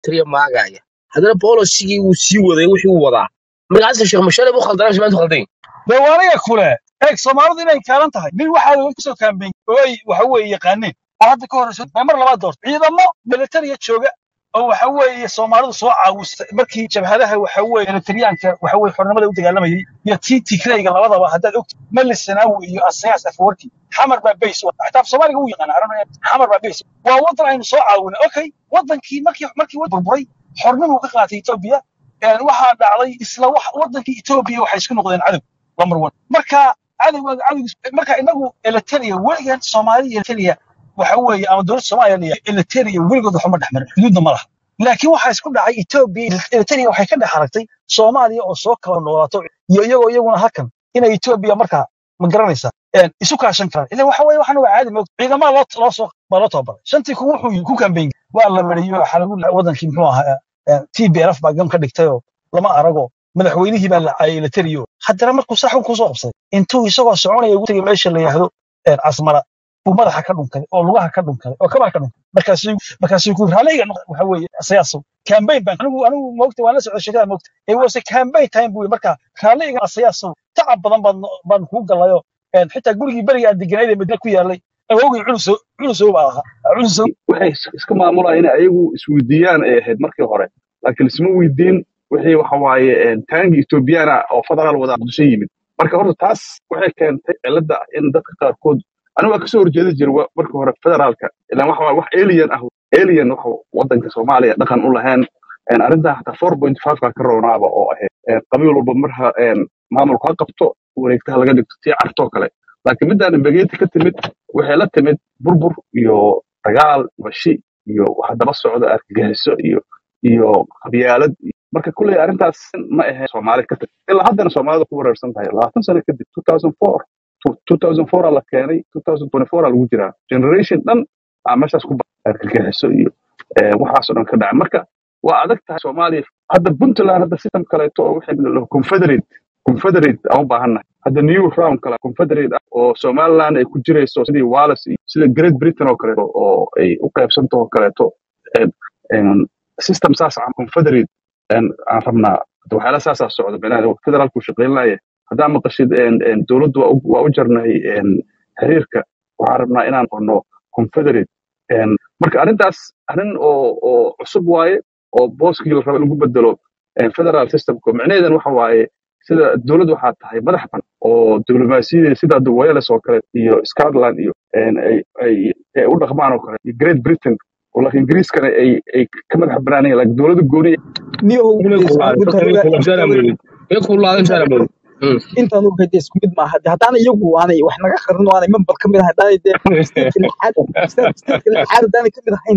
tiriya maagaya haddana bolosigii wuu sii waday wixii uu wadaa marka xasan sheekh mashale buu khaldanaa maanta khaldan dee waa aniga kule eeg soomaalidu inay kaalan tahay nin waxaa laga kusoo kaambeyn oo ay waxa weeye yaqaaneen oo hadda ka horeyso ee mar labaad doorto ciidamo militariya jooga oo waxa weeye soomaalidu soo caawistay markii jabhadaha waxa weeye militariyaanka waxa weeye xornimada u dagaalamayay iyo tii tigrayga labadaba haddaad ogti mali sanaawi iyo asayaas afwarki xamar baa bays xataa soomaaliga wuu yaqaana arana xamar baa bays waa wadan aynu soo caawinay okay wadankii markii markii wad burburay xornimuu ka qaatay etoobiya een waxaa dhacday isla wax wadankii etoobiya waxay isku noqdeen cadow number one marka cadowgaaga cadowgiis marka inagu eliteria weligan soomaaliya eliteria waxa weeye ama dowladda soomaaliya la yidhaahdo eliteria weligood waxuma dhex marin xuduudna ma laha laakiin waxaa isku dhacay etoobiya eliteria waxay ka dhex aragtay soomaaliya oo soo kala noolaato iyo iyagoo iyaguna halkan inay etoobiya markaa ma garanaysaa een isu kaashan karaan ila waxa weeye waxaan waa caadi moogta ciidamada loo loo soo baa loo tababaray shantii kun wuxuu yidhi ku kambeyn waa la mariyey waxaa lagu wadankii muxuu ahaa tbrf baa gam ka dhigtayoo lama arago madaxweynihii baa la caayay eliterio haddana markuu saa xun kusoo qabsaday intuu isagoo soconaya ugu tegay meesha la yidhaahdo een casmara buu madaxa ka dhunkaday oo lugaha ka dhunkaday oo kabaha ka dhunkaday markaasuu markaasuu ku raalayga waxa weeye asayaasow campaign baan anigu anigu moogta waan la socday sheekada moogta it was a campaign time buu yidhi marka raalayga asayaasow tacab badan baan baan kuu galayo een xitaa gurigii beriga aan deganayd ee madiina ku yaalay awowgii culusow culusow baa ahaa culusow waxay is- iska maamulaan inay ayagu isweydiiyaan ay ahayd markii hore laakiin isma weydiin wixii waxa waaye een, taangi ethoobiyaana oo federaal wada muqdisho yimid marka horta taas waxay keentay cilada ah in dadka qaarkood anigu waa kasoo horjeeda jira wa- markii hore federaalka ilaan waxa waaye wax alien ah alien waxa wadanka soomaaliya dhaqan u lahayn een, arrintaa xataa four point five ka ka roonaaba oo ahayd een, qabiil walba marha een, maamulku ha qabto wareegtaha laga dhigto tii cartoo kale laakiin midaan imbageti ka timid waxay la timid burbur iyo dagaal bashi iyo waxa daba socda argagixiso iyo iyo qabyaalad iyo- marka kulley arrintaas ma ahayn soomaali ka tag ilaa haddana soomaalida ku wareersan tahay labaatan sano kadib 2004 2004 aa la keenay 2024 aa lagu jiraa generation dhan aa meeshaas ku ba- argagixiso iyo eh, waxaasoo dhan ka dhacay marka waa adag tahay soomaaliya hadda puntland hadda system kaleeto oo waxay la confederate confederate aan u baahannahay hadda new round kale confederate ah oo somaliland ay ku jirayso sidii wales iyo sida great britain oo kaleeto oo ay u qaybsanto oo kaleeto een- een system saas ah confederate een, aan rabnaa hadda waxyaala saasaa socda beenaha federaalku shaqaynaya haddaa maqashid een, een, dowladdu waa u waa u jarnay een, xiriirka waxaan rabnaa inaan qorno confederate een, marka arrintaas arrin oo oo cusub waaye oo booskii la raba in lagu bedelo een, federal systemka micnaheedan waxa waaye sida dowladdu waxaa tahay madax ban oo diblomaasiyadeeda sida hadda wales oo kale iyo scotland iyo een, ay ay ay u dhaqmaan oo kale iyo great britain oo laakiin ingiriiskana ay ay ka madax banaanayeen laakiin dowladda gooni niyahow inay dee isku kulaaday mid dadka inay hore kulaabsana moodid inay kulaadan sana moodid intaan ogahay dee isku mid maaha dee haddaan iyagu aanay wax naga qarin oo aanay member ka mid ahayn haddaanay dee stateska lixaad state- stateka lixaad haddaanay ka mid ahayn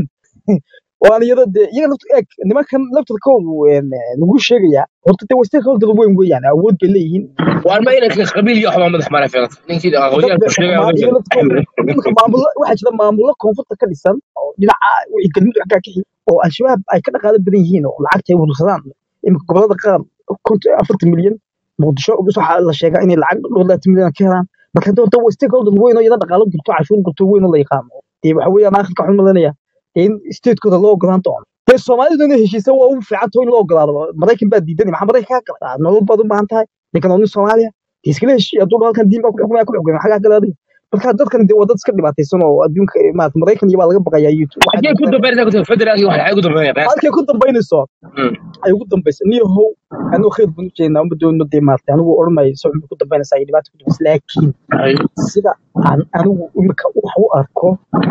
oo aan iyada dee iyaga laftu eeg nimankan laftarkoodu een, lagu sheegayaa horta dee waa stakeholder weyn weeyaan awood bay leeyihiin waan ma inanka qabiil iyo waxbaa madax maraa fiiqata ninkii dad aqoonyahan ku sheegaya maa- odan iyaga jira laftarkoodu iminka maamulo waxaa jira maamulo koonfurta ka dhisan oo dhinaca wixii galmudug xaggaa ka xigay oo al-shabaab ay ka dhaqaalo badan yihiin oo lacagta ay urursadaan iminka gobolada qaar konton afartan milyan muqdisho bis waxaa la sheegaa inay lacag dhowr labaatan milyan ka helaan marka hadda horta waa stakeholder weyn oo iyada dhaqaalo gurto cashuur gurto weyn oo la yaqaano dee waxa weeyaan aakhirka waxaan malanaya in statekooda loo ogolaan doono dee soomaalidu inay heshiisa waa ugu fiican tahay in loo ogolaado maraykan baa diidan maxaa maraykan kaa gala nolol baad u baahan tahay ninkan waa nin soomaaliya dee iskala heshiiya hadduu dhaho halkan diin baa ku xukumaya ku xukumaya xagaa gala adiga marka dadkan dee waa dad iska dhibaataysan oo adduunka maarata maraykan iyo baa laga baqayaa iyo waxay xagee ku dambeynaya dambeynaysaa kutub federaalki wax xagee ku dambeynaya qiyaasta halkay ku dambaynayso ay ugu dambaysa niyahow anuu khayr baan u jeednaa uma doonno dee maarata anigu odhan maayo se waxbay ku dambaynaysaa iyo dhibaata ku dambaysa laakiin sida aan anigu imika wax u arko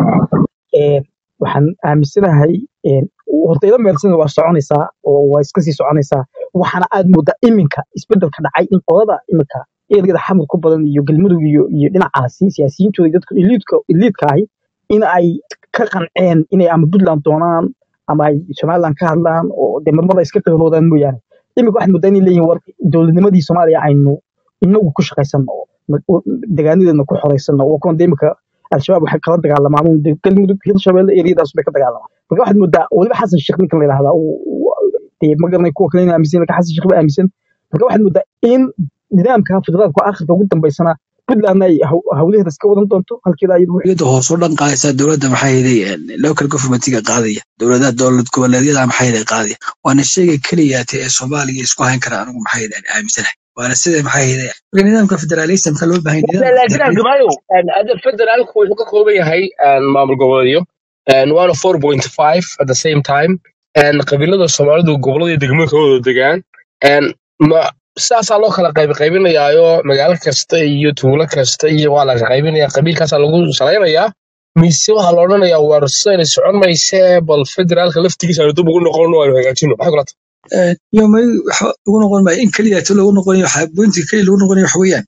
een, waxaan aaminsanahay een, horta ila meelsana waa soconaysaa oo waa iska sii soconaysaa waxaana aad moodaa iminka isbedelka dhacay in qolada iminka ergada xamud ku badan iyo galmudug iyo iyo dhinacaasi siyaasiyiintooda iyo dadka iliidka iliidka ahi in ay ka qanceen inay ama puntland doonaan ama ay somaliland ka hadlaan oo dee marmada iska qeyloodaan mooyaane iminka waxaad moodaa inay leeyihin war dowladnimadii soomaaliya aynu inagu ku shaqaysanno oo ma- degaanadeedna ku xoraysanno waa kuwan dee iminka al-shabaab waxay kala dagaalamaan uun dee galmudug hirshabelle eriyadaas bay ka dagaalamaan marka waxaad moodaa weliba xasan sheekh ninkan la yidhahdaa uu- uu- dee ma garanay kuwa kale in aaminsan laakiin xasan sheekh ba aaminsan marka waxaad moodaa in nidaamka federaalka aakhirka ugu dambaysana puntlandna ay haw- hawlaheeda iska wadan doonto halkeeda ayadu wixii dowladda hoos u dhan qaadaysaa dowladda maxaa yeelay local governmentiga qaadaya dowladaha dowlad goboleedyada maxaa yeelay qaadaya waana sheyga keliyaate ee soomaaliya isku hayn kara anigu maxaa yeelay aan aaminsanahay waana sida maxaa yeelay marka nidaamka federalismka loo baahan nidaamka laakiin federalism algamaayo hadda federaalku wuxuu ka kooban yahay een, maamul goboleedyo een, waana four point five at the same time een, qabiilada soomaalidu gobolada iyo degmooyinka wada degaan een, ma saasaa loo kala qayb qaybinayaayo magaalo kasta iyo tuulo kasta iyo waa la qaybinaya qabiilkaasaa lagu salaynayaa mise waxaa la odhanayaa war sidayna socon maysee bal federaalka laftigiisa aanu dib ugu noqono aanu hagaajino maxay kula tahay iyo may waxa ugu noqon maayo in keliyaate lagu noqonayo waxa bointiga keliya lagu noqonayo waxa weeyaan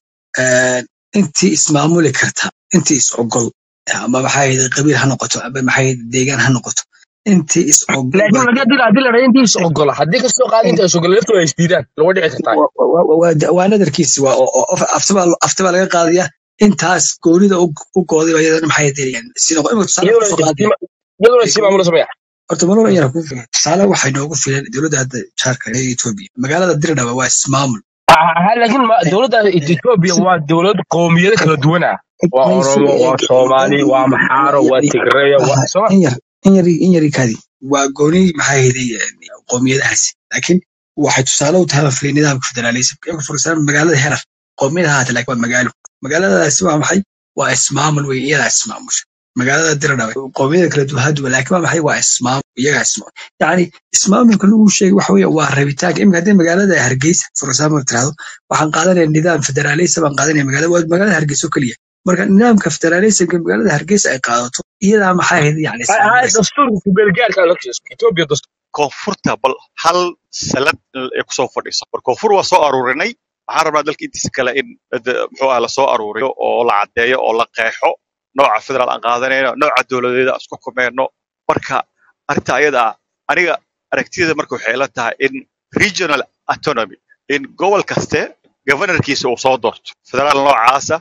intii ismaamuli karta intii is ogol ama maxaa yeelay qabiil ha noqoto ama maxaa yeelay deegaan ha noqoto intii is ogol laakiin baa haddii haddii la dhahay intii is ogola haddii kastoo qaadi inta is ogola laftooda ay isdiidaan laga dhici kartaa wa- wa- wa- waa waa nadarkiisi waa oo- oo- aftibaa aftibaa laga qaadaya intaas goonida u u gooday baa iyadana maxay yeelayaan si noqon imika tusaale iyaduna kusoo qaadaya istima- iyaduna isii maamula samaya horta malol yara ku filan tusaale waxay noogu filan dowladda hadda jaarka ee etoobiya magaalada dirdhaba waa ismaamul Ah, laakiin ma- dowladda Ethiopia waa dowlad qowmiyado kala duwan ah waa mayse oromo waa soomaali waa maxaaro waa tigreya waa soma in yar in yar in yari kaadi waa gooni maxaa yeelay qowmiyadahaasi laakiin waxay tusaale u tahay baan filay nidaamka federalism iyagu for example magaalada herar qowmiyad ahaata laakiin waa magaalo magaaladaasi waa maxay waa ismaamul wey iyadaa ismaamusha magaalada diradhawe qowmiyada kala duwan haduwa laakiin waa maxay waa ismaamul iyagaa ismaamul yacni ismaamulka lagu sheegay waxa weeye waa rabitaanka imika haddii magaalada hargeysa for example tirahdo waxaan qaadanaya nidaam federalism baan qaadanaya magaalada waa magaalada hargeysa oo keliya marka nidaamka federalismka magaalada hargeysa ay qaadato iyadaa maxaa ahayd yani ismaamulaysa dastuurka kubeelgaarka Ethiopia dastuur koonfurta bal hal salad ay kusoo fadhiiso war koonfur waa soo aruurinay waxaan rabnaa dalka intiisa kale in de- muxuu ah lasoo aruuriyo oo la caddeeyo oo la qeexo nooca federaal aan qaadanayno nooca dowladeeda aan isku kumeyno marka arrinta ayada ah aniga aragtiyada marka waxay ila tahay in regional autonomy in gobol kaste governorkiisa uu soo doorto federaal noocaasa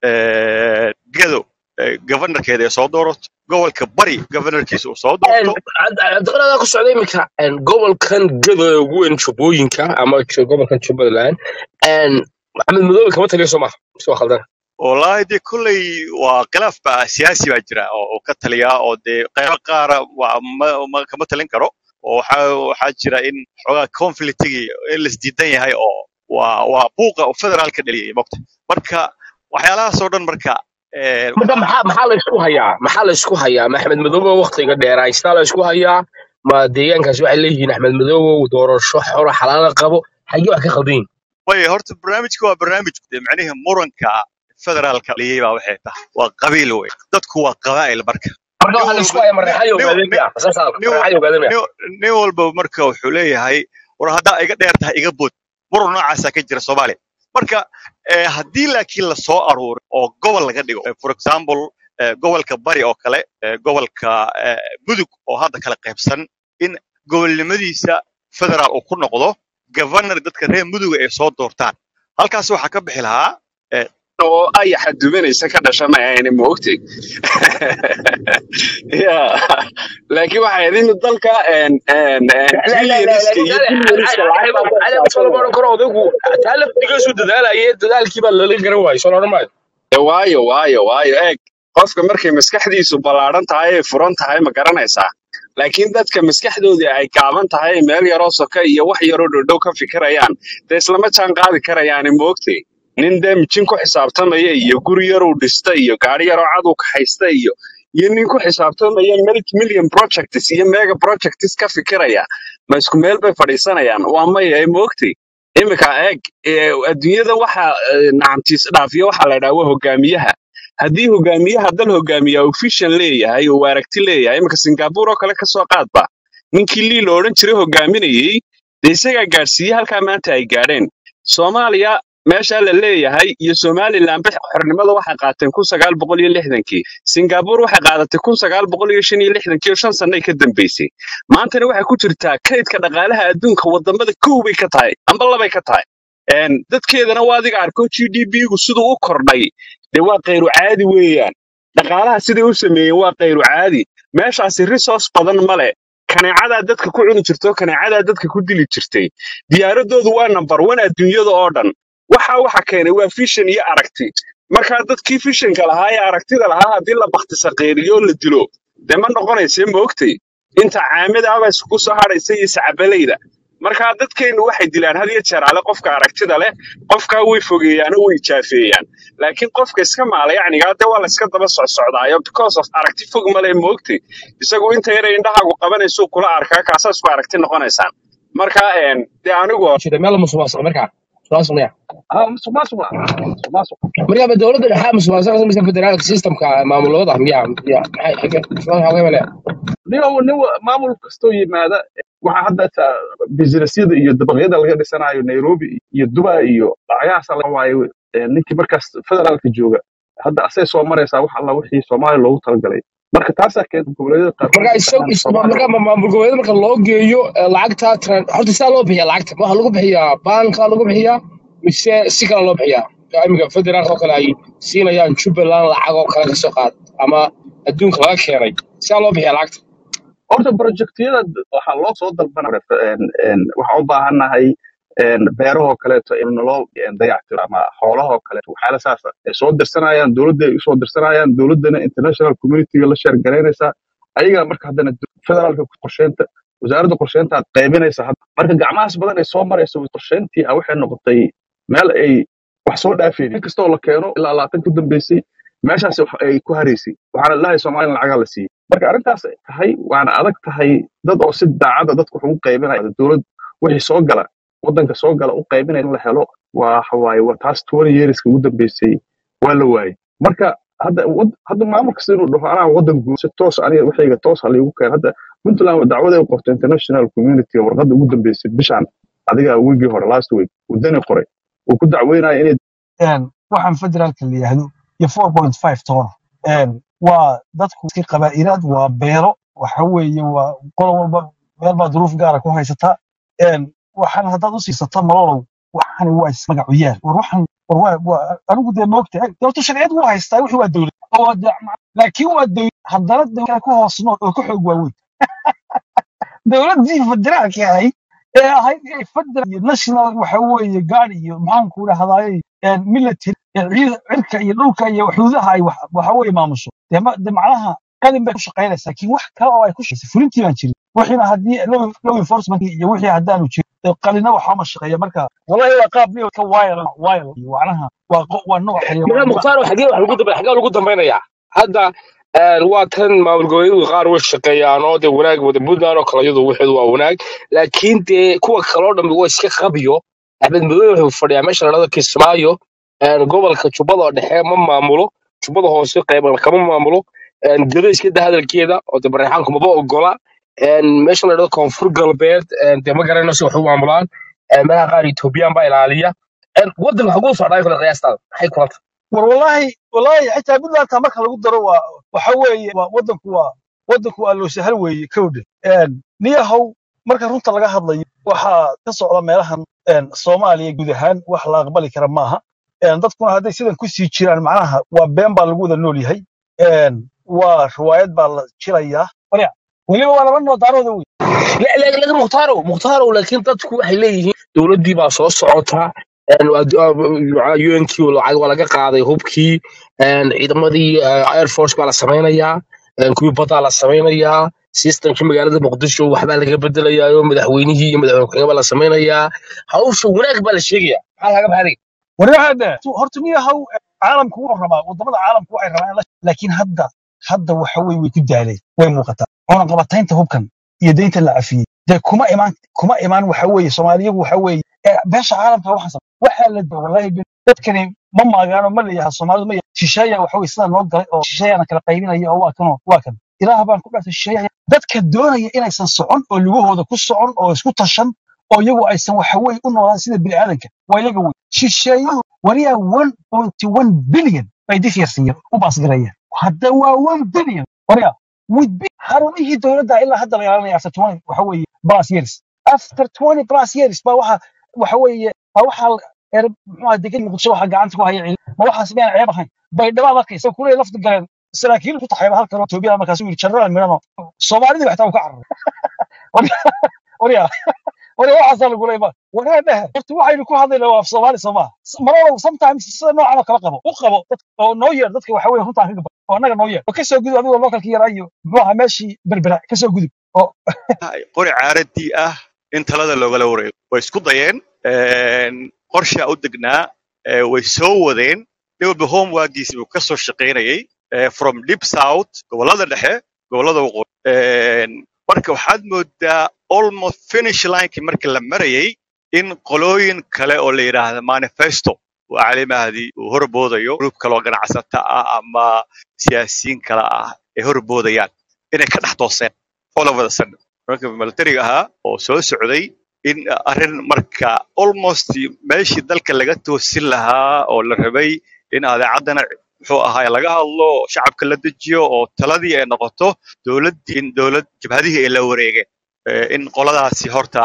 eh, gedo eh, governorkeeda ay soo doorato gobolka bari governorkiisa uu soo doorto cabdiqanaadaa ku socda iminka een, gobolkan gado ee ugu weyn jubbooyinka ama ju- gobolkan jubbaland een, maxamed madoobe kama taliyo soo maaha mise waa khaldan wallaahi dee kolley waa khilaaf ba siyaasi baa jira oo oo ka taliya oo dee qaybo qaara waa ma ma kama talin karo oo waxaa waxaa jira in xoogaa conflictigii in laisdiidan yahay oo waa waa buuqa oo federaalka dhaliyay mogta marka waxyaalahaasoo dhan marka eh, marka maxaa maxaa la isku hayaa maxaa la isku hayaa ma axmed madoobe waqtiga dheeraystaa la isku hayaa ma deegaankaasi waxay leeyihiin axmed madoobe doorasho xoro xalaala qabo xagee wax ka khaldan yihin way horta barnaamijka waa barnaamij dee macnihi muranka federaalka dhaliyay baa waxay tahay waa qabiil wey dadku waa qabaa'il marka marka nin waxaa la isku walba hayaa mareexayo nin ogaadeen nin miya saas nin wa- mareexayo ogaadeen miya nin nin walba marka wuxuu leeyahay war haddaa iga dheer tahay iga bood muran noocaasaa ka jira soomaaliya marka eh, haddii laakiin la soo aruuro oo gobol laga dhigo eh, for example eh, gobolka bari oo kale eh, gobolka eh, mudug oo hadda kala qaybsan in gobolnimadiisa federaal uu ku noqdo governor dadka reer muduga ay soo doortaan halkaas waxaa ka bixi lahaa eh, oo ayaxa dubanaysa ka dhasha ma ahayni ma ogtay ya laakiin waxay ahayd in dalka en en en trillionska iyo billionska lacagta soo lama odhan karo odaygu taa laftigiisu dadaalayay dadaalkii baa lala garan waayey soo la odhan maayo Eh, waayo waayo waayo eeg qofka markay maskaxdiisu ballaaran tahay ay furan tahay ma garanaysaa laakiin dadka maskaxdoodii ay gaaban tahay meel yaroo soka iyo wax yaroo dhodhow ka fikirayaan dee islama jaan qaadi karayaani moogtay nin dee mijin ku xisaabtamaya iyo guri yaruu dhista iyo gaari yaroo cad uu kaxaysta iyo iyo nin ku xisaabtamaya multi million projects iyo mega projects ka fikiraya ma isku meel bay fadhiisanayaan waa maya ay moogtay iminka eeg eh, adduunyada waxa eh, nacamtiis dhaafiya waxaa la idhaha waa hogaamiyaha haddii hogaamiyaha dal hogaamiya uu vision leeyahay uu aragti leeyahay iminka singapore oo kale kasoo qaadba ninkii lii la odhan jiray hogaaminayey dee isagaa gaadhsiiyey halkaa maanta ay gaadheen soomaaliya meeshaa la leeyahay iyo somalilanba xornimada waxay qaateen kun sagaal boqol iyo lixdankii singapore waxay qaadatay kun sagaal boqol iyo shan iyo lixdankii oo shan sannay ka dambeysay maantana waxay ku jirtaa kaydka dhaqaalaha adduunka wadamada kow bay ka tahay amba labay ka tahay Een, dadkeedana waa adiga arko g d p-gu siduu u kordhay dee waa kayru caadi weeyaan dhaqaalaha siday u sameeyeen waa kayru caadi meeshaasi resource badan male kaneecadaa dadka ku cuni jirto kaneecadaa dadka ku dili jirtay diyaaradoodu waa number one adduunyada oo dhan waxa waxa keenay waa vision iyo aragti marka dadkii fishinka lahaa ee aragtida lahaa haddii la baktisaqiiriyo la dilo dee ma noqonaysa moogtay inta caamida aba isku soo hadhaysa iyo sacabalayda marka dadkeennu waxay dilaan had iyo jeer ale qofka aragtida leh qofkaa way fogeeyaan oo way jaafeeyaan laakiin qofka iska maalayacnigaa dee waa la iska daba socsocdaayo because of aragti fog male moogtay isagu inta yara indhahaagu qabanayso kula arkaa kaasaa isku aragti noqonaysaan marka een, dee anigu jira meel musuqmaasuq markaa musuqmaasuqnaya ah, musuq maasuq waa musuq maasuq markaa ma dowladda dhexe musuqmaasuqa samaysa federaalka systemka maamulada miya miya maxay xagee xagee male nin nin maamul kastoo yimaada waxaa hadda ta- businessyada iyo dabaqyada laga dhisanayo nairobi iyo dubai iyo lacagahaas la waayo eh, ninkii markaas federaalka jooga hadda asay soo maraysaa wax alla wixii soomaaliya loogu talagalay marka taasaa keenta goboleedyada qaarkood marka inay isag tagaan is- soomaaliya marka ma- maamul goboleed marka loo geeyo eh, lacagta tran- horta sidaa loo bixiya lacagta ma waxaa lagu bixiyaa baanka lagu bixiyaa mise si kale loo bixiyaa Ka iminka federaalka oo kale ay siinayaan jubbaland lacag oo kale kasoo qaad ama adduunka laga keenay sidaa loo bixiyaa lacagta horta projektiyada waxaa loo soo dalbanaya waxaan u baahannahay een, beerahoo kaleeto in naloo een, dayactiro ama xoolahoo kaleeto waxyaala saas ah ay soo dirsanayaan dowladda ay usoo dirsanayaan dowladdana international communityga la sheer garaynaysaa ayagaa marka haddana federaalka qorsheynta wasaaradda qorsheynta aad qaybinaysa hadda marka gacmahaas badan ay soo marayso qorsheyntii ah waxay noqotay meel ay wax soo dhaafeen in kastoo la keeno ilaa labaatan ku dambeysay meeshaas wax ay ku haraysay waxaana lahay soomaaliya lacagaa la siiyey marka arrintaas ay tahay waana adag tahay dad oo si daacada dadku wax ugu qaybinaya dowlad wixii soo gala waddanka soo gala u qaybinaya in la helo waa waxa waaye waa taas twenty yearska ugu dambeysay waa la waayey marka hadda wad- hadda maamul kasta inuu dhaho anaa waddan guud si toos aniga waxayga toos ha liigu keen hadda puntland dacwada ay qortay international community warqadda ugu dambeysay bishaan adiga wiigii hore last week wadani qoray uu ku dacweynaya inay een, waxaan federaalka la yidhaahdo iyo 4.5 toona een, waa dadku iska qabaa'ilaad waa beero waxa weeye waa qolo walba meel baa duruuf gaara ku haysataa een, waxaan haddaad u siisato malolow waxaan waa ismagacu yaal war waxaan war waa waa anigu dee moogta dowlta sharciyad wuu haystaa wixii waa dowlad oo waa dee- laakiin waa dowlad haddana dowlad ku hoos nool oo ka xoog waaweyn dowladdii federaalka ahayd ee ahayd ee federal iyo national waxa weeye gaad iyo maxaanku dhahdaayey military ee ciida cirka iyo dhulka iyo xuduudaha ay wax- waxa weeye maamusho dee ma- dee macnaha qalin bay ku shaqaynaysaa laakiin wax kale oo ay ku shaqaysa fulintii baan jirin wixiina haddii law law enforcement iyo wixii haddaanu jirin dee qalina waxama shaqeeya marka wallahi waa qaab niyo ka wayl wayl iyo macnaha waa qo- waa nooc marka xayawaannimo mukhtaar xagee wax lagu dambe xagee lagu dambaynayaa hadda een, waa tan maamul goboleedyadu qaar way shaqeeyaan oo dee wanaag wada puntland oo kale iyadu waxeedu waa wanaag laakiin dee kuwa kaloo dhambi waa iska qabiyo axmed madow wuxuu fadhiyaa meesha la dhahdo kismaayo een, gobolka jubbada oo dhexe ma maamulo jubbada hoose qayban kama maamulo een, gedo iska da hadalkeeda oo dee bareexaanku maba ogola een, meesha la dhahdo koonfur galbeed een, dee ma garanayno si wax u maamulaan een, meelaha qaar etoobiyaan baa ilaaliya een, waddanka xaguu socdaa kale qiyaastaada maxay kulanta war wallahi wallahi xitaa puntland taa marka lagu daro waa waxa weeye waa waddanku waa waddanku waa loo sahal weeye kowdhe niyahow marka runta laga hadlayo waxaa ka socda meelahan een, soomaaliya guud ahaan wax la aqbali kara maaha een, dadkuna hadday sidan ku sii jiraan macnaha waa been baa lagu wada nool yahay een, waa riwaayad baa la jirayaa warya weliba waa laba noo daarooda wey لا لا لا مختارو مختارو لكن dadku waxay leeyihiin dowladdii baa soo socota een UNT lacag waa laga qaaday hubkii een ciidamadii eh, Air Force baa la sameynayaa een kuwii badda la sameynayaa systemkii magaalada Muqdisho waxbaa laga bedelayaa oo madaxweynihii iyo madaxweyne ku-xigeenka baa la sameynayaa hawsha wanaag baa la sheegayaa maxaa laga baxday waryahaade horta niyahow caalamku wuxuu rabaa wadamada caalamku waxay rabaan in la- laakiin hadda hadda waxa weye way ku daaleen way muuqataa cunaqabataynta hubkan iyo deynta la cafiyey dee kuma imaan kuma imaan waxa weeye soomaaliyagu waxa weeye ee beesha caalamka waxaan sam waxaa la da wallahi bin- dadkani ma maagaano ma leeyaha soomaalidu ma yaha shisheeya waxa weye sidaa noo galay oo shisheeyana kala qaybinaya oo waa kanoo waa kan ilaah baan ku dhaartay shisheeya dadka doonaya inaysan socon oo lugahooda ku socon oo isku tashan oo iyagu aysan waxa weeye u noolaan sida bini'aadanka waa iyaga wey shisheeyuhu wariyaa one pointy one billion bay difyarsiiyeen u baasgarayeen hadda waa one billion wariyaa with bi- xarumihii dowladda ilaa hadda la ilaalinaya after twenty waxa weeye plus years after twenty plus years baa waxa waxa weeye baa waxaa la- er muxuu ahaa degan muqdisho waxa gacanta ku haya ciidan ma waxaas miyaan ceeb ahayn bay dhabaad arkaysa kuley lafta galeen saraakiil ku taxayba halkan oo Itoobiya markaas uu yiri general mirano soomaalidii waxtaa uu ka cararay waryaa wala waxaasaa lagu leeyahay waraa dhaha horta waxaynu ku hadlaynaa waa af soomaali soo maaha marwalow sometimes sida noocan oo kala qabo u qabo dad oo noo yeer dadka waxa weye runtaan kaga oo annaga noo yeer oo kasoo gudub adigoo localka yaraa iyo muxuu ahaa meeshii berbera kasoo gudub oo qori caaradii ah in talada loogala wareego way isku dayeen qorshaa u degnaa eh, way soo wadeen dhowba homeworkiisi buu ka soo shaqaynayay eh, from deep south gobollada dhexe gobollada waqooyi Eh, marka waxaad moodaa almost finish linekii markii la marayay in qolooyin kale oo la yidhaahda manifesto uu cali mahdi uu horboodayo gruub kale oo ganacsata ah ama siyaasiyiin kale ah ay horboodayaan inay ka dhex tooseen all over the sudden marka militariga ahaa oo soo socday in arrin marka almost meeshii dalka laga toosin lahaa oo la rabay in adeecaddana muxuu ahaay laga hadlo oo shacabka la dejiyo oo taladii ay noqoto dowladdii in dowlad jabhadihii ay la wareegeen Eh, in qoladaasi horta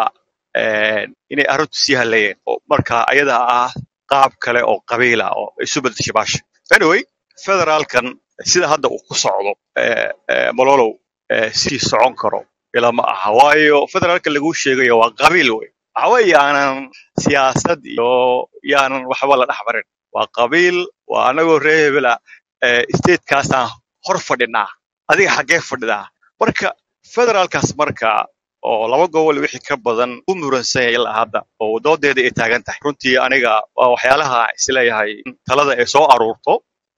eh, inay arrintu sii hadlayeen oo marka ayada ah qaab kale oo qabiila oo isu bedeshay baasha anyway federaalkan sida hadda uu ku socdo eh, eh, malolow eh, sii socon karo ilama aha waayo federaalka lagu sheegayo waa qabiil wey waxawe yaanan siyaasad iyo yaanan waxba la dhex marin waa qabiil waa anagoo reer hebela statekaasaan hor fadhinaa adiga xaggee fadhidaa marka federaalkaas marka oo laba gobol wixii ka badan u muransan yahay ilaa hadda oo doodeeda ay taagan tahay runtii aniga waa waxyaalaha isleeyahay in talada ay soo aruurto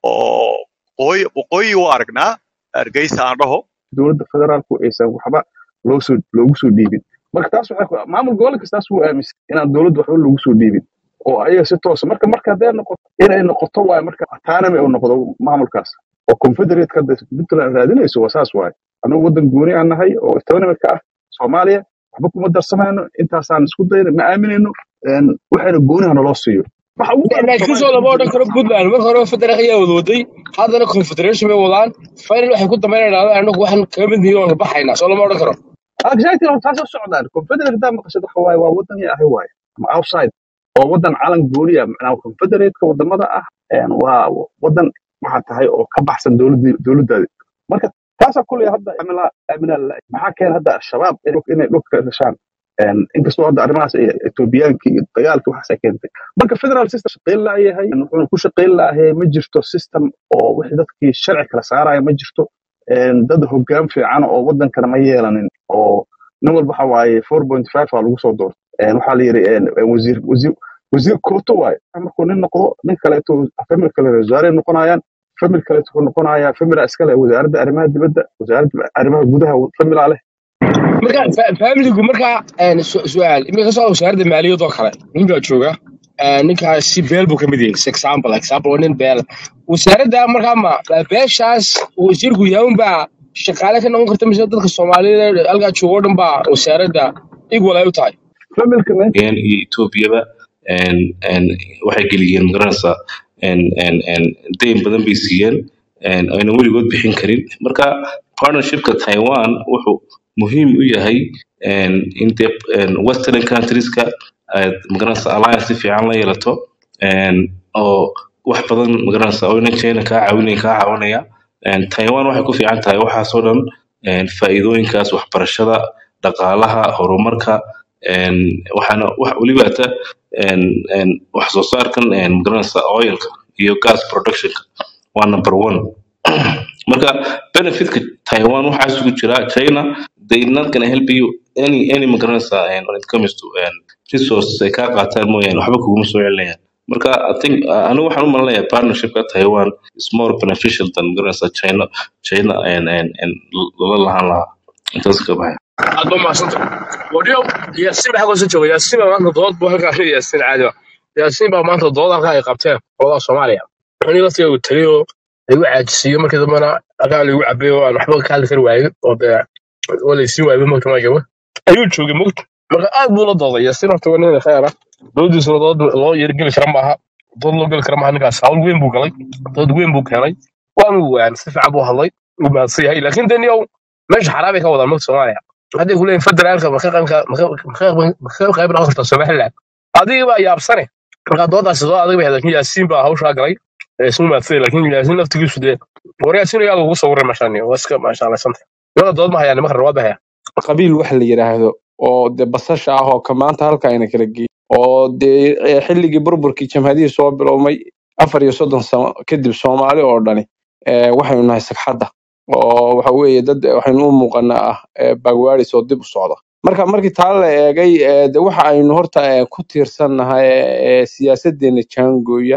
oo waqooyi waqooyi u aragnaa hargeysa aan dhaho dowladda federaalku aysan waxba loo soo loogu soo dhiibin marka taas waxay ku- maamul gobol kastaas wuu aaminsan inaan dowladda waxba loogu soo dhiibin oo ayaga si toosa marka marka hadday noqoto inay noqoto waaye marka autonomy uu noqdo maamulkaas oo confederate hadda puntland raadinayso waa saas waaye annagu waddan gooni aan nahay oo autonomy ka ah soomaaliya waxba kuma darsamayno intaasaan isku dayna ma aaminayno een, waxayna gooniha naloo siiyo waxa ugu badan laakiin soo soomaaliya lama odhan karo puntland marka hore federal ayaa wada waday haddana confederation bay wadaan final waxay ku dambeynayaan anagu waxaan kaga mid nihiin waan baxaynaa soo lama odhan karo exactly horta taasoo socdaan confederate haddaa maqashad waxa waaye waa waddan iyo ahi waaye ama outside oo waddan calan gooni ah macnaha confederate-ka wadamada ah een, waa waddan waxaa tahay oo ka baxsan dowladii dowladdaadi marka taasaa kuley hadda amila amila maxaa keena hadda al-shabaab inay inay dhulka ka dhashaan Een, inkastoo hadda arrimahaas ay etoobiyaanki iyo dagaalki waxaasay keentay marka federal system shaqayn laayahay wuxuuna ku shaqayn laayahay ma jirto system oo wixii dadkii sharci kala saaraya ma jirto Een, dad hoggaan fiican oo wadankana ma yeelanin oo nin walba waxa waaye four point five aa lagu soo doortay Een, waxaa la yidhi een, een wasiir wasiir wasiir kooto waaye markuu nin noqdo nin kaleeto famil kale wasaare noqonayaan famil kaleeto wuxuu noqonayaa famila iskale wasaaradda arrimaha dibadda wasaaradda arrimaha gudaha familaa leh marka fa- familigu marka een, su- su'aal imika soo wasaaradda maaliyadoo kale nin baa jooga Een, ninkaasi beel buu ka mid yahay example example waa nin beel wasaaradda markaa ma ma beeshaas uu wasiirku yahay unbaa shaqaale ka noqon karta mise dadka soomaalida halkaa jooga oo dhan baa wasaaradda equal ay u tahay familka men iyo etoobiyaba een, een, waxay geliyeen magaranaysaa een, een, een, deyn badan bay siiyeen een, ayna weligood bixin karin marka partnershipka taiwan wuxuu muhiim u yahay een, in dee een, western countrieska aad magaranaysaa alliance si fiican la yeelato een, oo wax badan magaranaysaa oo inan china kaa caawinaya kaa caawinaya Een, taiwan waxay ku fiican tahay waxaasoo dhan een, faa'iidooyinkaas waxbarashada dhaqaalaha horumarka een, waxaana wax weliba ata een, een, wax soo saarkan een, magaranaysaa oilka iyo gas productionka waa number one marka benefitka taiwan waxaa isugu jira china they not gonna help you any any magaranaysaa and when it comes to and resources ay kaa qaataan mooyaane waxba kuguma soo celinayaan marka i think uh, anigu waxaan u malinayaa partnershipka taiwan is more beneficial than magaranaysaa china china and and and lala lahaan lahaa intaas ka baxay aad ba mahadsanta wadhiyo yaasiin baa halkan soo jooga yaasiin baa maanta dood buu halkaa ka yaasiin caadi ba yaasiin baa maanta dood halkaa ay qabteen qolada soomaaliya ani laftiga uu tagay oo lagu caajisiiyo markii dambena halkaa lagu cabay oo aan waxba ka hadli kari waayin oo dee waa laysiin waayay mogta maa gaba ayuu joogay mogta marka aad buu la dooday yaasiin horta waa nin khayr ah doodiisuna dood loo yargeli kara maaha dood loo geli kara maaha ninkaas hawl weyn buu galay dood weyn buu keenay waanu waan si fiican buu hadlay wuu mahadsan yahay laakiin dee niyow meesha xaraabay ka wadaan mogta soomaaliya hadday ku leeyihin federaalka ma ka qayb ka- ma ka- ma ka- ma ka qayb noqon kartaa somaliland adiga baa yaabsane marka doodaasi doo adag bay ahayd laakiin yaasiin baa hawshaa galay ee isu maadsay laakiin yaasiin laftigiisu dee war yaasiin ayaa lagu sawiray meeshaan waa iska maashaallaysanta nada dood ma hayaan nimanka rawaad ba haya qabiil waxa la yidhaahdo oo dee basasha ah oo ka maanta halka ayna kala geeyay oo dee eh, xilligii burburkii jamhadihii soo bilowmay afar iyo soddon sano kadib soomaali oo dhani eh, waxaynu nahay sagxadda oo waxa weeye dad eh, waxaynu u muuqanaa ah eh, bagwaadis oo dib u socda marka markii taa la eegay eh, de waxa aynu horta eh, ku tiirsannahay eh, siyaasadeena jaangooya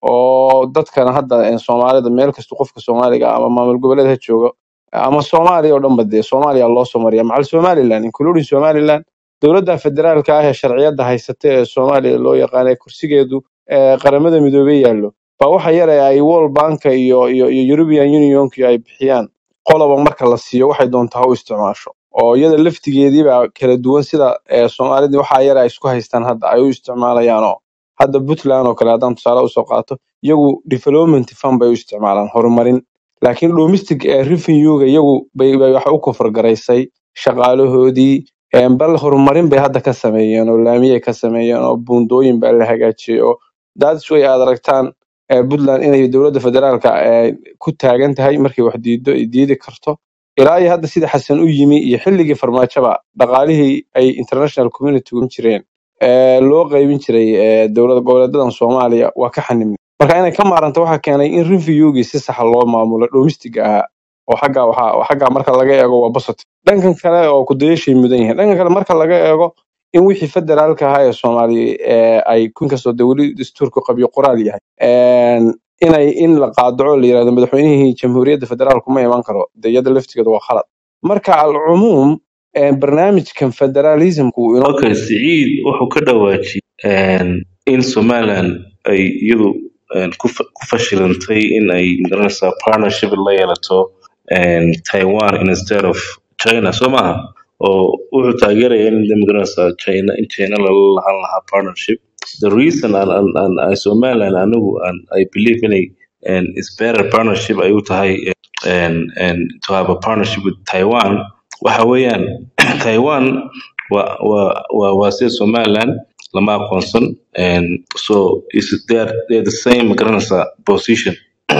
oo dadkana hadda eh, soomaalida meel kasta qofka soomaaliga ah ama maamul goboleed ha joogo ama soomaaliya oo dhanba dee soomaaliya loo soo mariya macal somaliland including somaliland dowladda federaalka ah ee sharciyadda haysata ee soomaaliya loo yaqaana ee kursigeedu ee qaramada midoobey yaallo baa waxa yar ee ay world banka iyo iyo iyo european unionki ay bixiyaan qoloba marka la siiyo waxay doontaa ha u isticmaasho oo iyada laftigeedii baa kala duwan sida ee soomaalidii waxaa yar ay isku haystaan hadda ay u isticmaalayaan oo hadda puntland oo kale haddaan tusaale usoo qaato iyagu development fund bay u isticmaalaan horumarin laakiin domestic eh, revenue-ga iyagu bay bay wax u kofargaraysay shaqaalahoodii em, bal horumarin bay hadda ka sameeyeen oo laamiyay ka sameeyeen oo buundooyin baa la hagaajiyey oo that's way aad aragtaan eh, puntland inay dowladda federaalka eh, ku taagan tahay markay wax diido ay diidi karto ilaa iyo hadda sida xasan u yimi iyo xilligii farmaajoba dhaqaalihii ay international community u jireen ee loo qaybin jiray ee dowlad goboleedadan soomaaliya waa ka xanimnay marka inay ka maaranta waxaa keenay in reviewgii si saxa loo maamulo domestic ahaa oo xagga waxaa oo xagga marka laga eego waa positive dhankan kale oo kudayashay mudan yihiin dhankan kale marka laga eego in wixii federaalka ahaa ee soomaaliya ee ay inkastoo de weli dastuurku qabyo qoraal yahay een, inay in la qaadaco la yirahdo madaxweynihii jamhuuriyadda federaalku ma iman karo de iyada laftigeeda waa khalad marka alcumuum ee, barnaamijkan federalismku uu inoo okay siciid wuxuu ka dhawaajiyey een, in somaliland ay iyadu een, ku fa- ku fashilantay in ay magaranaysaa partnership la yeelato een, taiwan instead of china soo maaha oo wuxuu taageeraya in de magaranaysaa china in china lala lahan lahaa partnership the reason an, an, an, an somaliland anigu an, i believe inay een, is better partnership ay u tahay een, een, to have a partnership with taiwan waxa weeyaan taiwan waa waa waa waa sida somaliland lama aqoonsan and so is they are, they are the same magaranaysaa position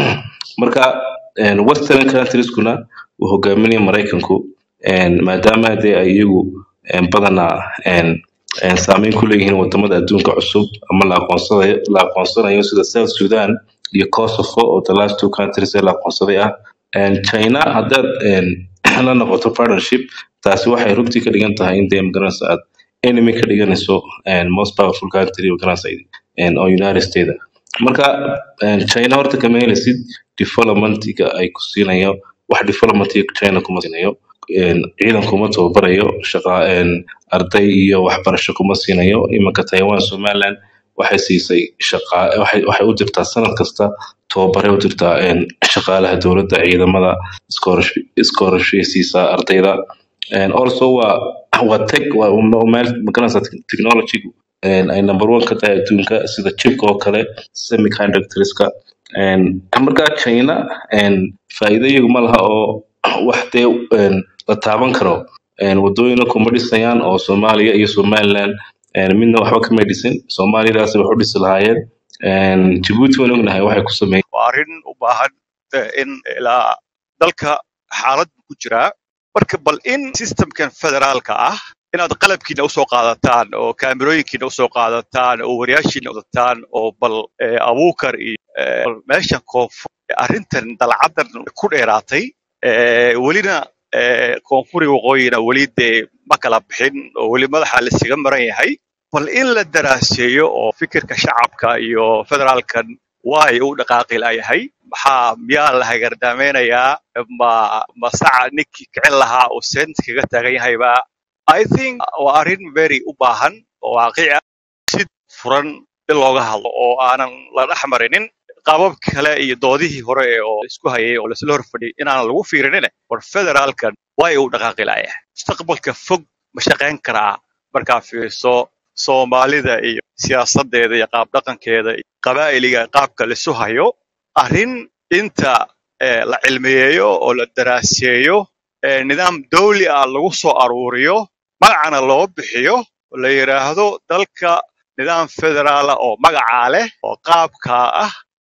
marka and western countrieskuna uu hogaaminaya maraykanku and maadaama dee ay iyagu and badanaa and and saameyn ku leeyihiin wadamada adduunka cusub ama la aqoonsanayo la aqoonsanayo sida south sudan iyo kosovo oo the last two countries ee la aqoonsaday ah and china haddaad and la noqoto partnership taasi waxay runtii ka dhigan tahay in dee magaranaysa aad enemy ka dhiganayso and most powerful country magaranaysa and oo united states ah marka and china horta kama helaysid developmentiga ay ku siinayo wax developmentiga china kuma siinayo and ciidan kuma tababarayo shaqa and arday iyo waxbarasho kuma siinayo imanka taiwan somaliland waxay siisay shaqa waxay waxay u dirtaa sanad kasta tababare u dirtaa een, shaqaalaha dowladda ciidamada scholarship scholarship siisaa ardayda and also waa waa tech waa waa meel magaranaysa technology and ay number one ka tahay adduunka sida chipka oo kale semiconductorska and marka china and faa'iido iyagu ma laha oo wax dee een, la taaban karo een, wadooyina kuma dhisayaan oo soomaaliya iyo somaliland een, midna waxba kama dhisin soomaalidaas wax u dhisi lahaayeen een, jabuuti waan ognahay waxay ku sameeyeen waa arrin u baahan eh, in ilaa dalka xaalad buu ku jiraa marka bal in systemkan federaalka ah inaad qalabkiina usoo qaadataan oo kaamirooyinkiina usoo qaadataan oo wariyaashiina wadataan oo bal eh, abuukar iyo eh, bal meeshan koonfur arrintan dalcadan ku dheeraatay eh, welina eh, koonfuri waqooyina weli dee ma kala bixin oo weli madaxa laisaga maran yahay bal in la daraaseeyo oo fikirka shacabka iyo federaalkan waa ay u dhaqaaqi layahay maxaa miyaa la hagardameynayaa ma ma saca ninkii kicin lahaa uu seent kaga taagan yahayba i think waa arrin very u baahan oo waaqici ah si furan in looga hadlo oo aanan la dhex marinin qaabab kale iyo doodihii hore ee oo isku hayay oo laisla horfadhiyay inaan lagu fiirinin war federaalkan waa ay u dhaqaaqi layahay mustaqbalka fog ma shaqayn karaa markaa fiirso soomaalida iyo siyaasadeeda iyo qaab dhaqankeeda iyo qabaa'iliga qaabka laisu hayo arrin inta eh, la cilmiyeeyo oo la daraaseeyo eh, nidaam dawli ah lagu soo aruuriyo magacana loo bixiyo oo la yidhaahdo dalka nidaam federaala oo magacaa leh oo qaabkaa ah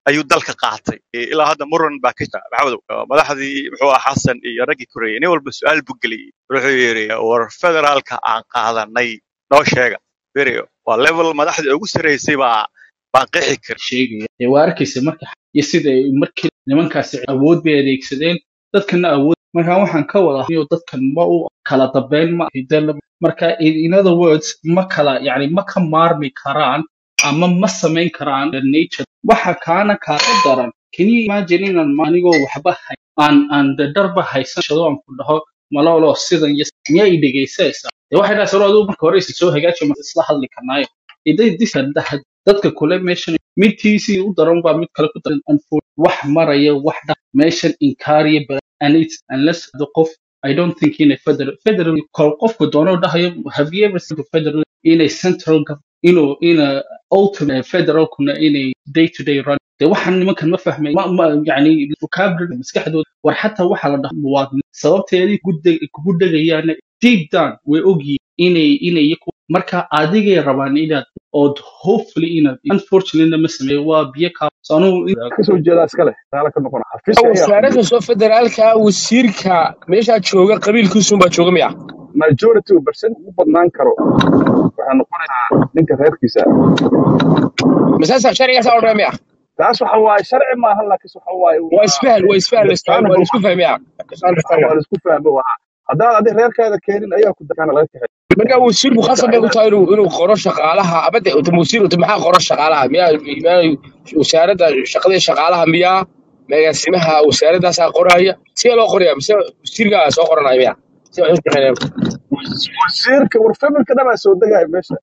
ayuu dalka qaatay Eh, ilaa hadda muran baa ka jira maxamedow Eh, madaxdii muxuu ahaa xasan iyo raggii koreeyay nin walba su-aal buu geliyey wuxuu yidhi war federaalka aan qaadanay noo sheega beriyo waa level madaxdii ugu sarreysay baa baan qeexi karin sheegaya ee waa arkaysa marka iyo sida ay markii nimankaasi awood bay adeegsadeen dadkana awood marka waxaan ka wada iyo dadkan ma u kala dambeyn ma hidala marka in in other words ma kala yani ma ka maarmi karaan ama ma samayn karaan the nature waxa kaana kaaga daran can you imagine inaan ma- anigoo waxba hay aan aan de dharba haysan shado aan ku dhaho malolo sidan iyo miyaa i dhegaysanaysaa dee waxay dhahay saro adigu marka hore isa soo hagaaji ma isla hadli karnaayo iday disa dadka kule meeshan midtiisii u daran baa mid kale ku daran unfor wax maraya wax dha meeshan inkaariya badan and it's unless the qof I don't think in a federal federal kol qofku doono dhahayo have you ever seen a federal in a central government you know in a ultimate federal kuna in a day to day run de waxaan nimankan ma fahmay ma ma yani vocabulary maskaxdooda war xataa waxaa la dhaha muwaadin sababteedii gude- kugu dhegayaana deep down way ogyihiin inay inay iyaku marka adigay rabaan inaad ood hopefully inaad unfortunately ma sameeyo waa biyo kaa so anugu kasoo jeedaa iskale taala ka noqona xafiiska ayaa wasaaradda fadhiya soo federaalka wasiirka meeshaa jooga qabiilkiisuunbaa jooga miya majority percent u badnaan karo waxaa noqonaysaa ninka reerkiisa masaasa sharcigaasaa odhanaya miya taas waxa waaye sharci maaha laakiin waxa waaye waa waa isfahal waa isfahal waa isfahal waa understandable laisku fahmaya waa la isku fahmo waa haddaan adi reerkaada keenin ayaa ku dakaana laga kaxay marka wasiirku marka khasab bay ku inaad tahay inuu inuu qoro shaqaalaha abade wasiir maxaa qoro shaqaalaha miyaa miyaa wasaaradda shaqada iyo shaqaalaha miyaa agaasimaha wasaaradaasaa qoraya sidee loo qoraya mise wasiirkaa soo qoranaya miya si wax u shaqeynayaan wasiirka war familka dhabaa soo degaya meesha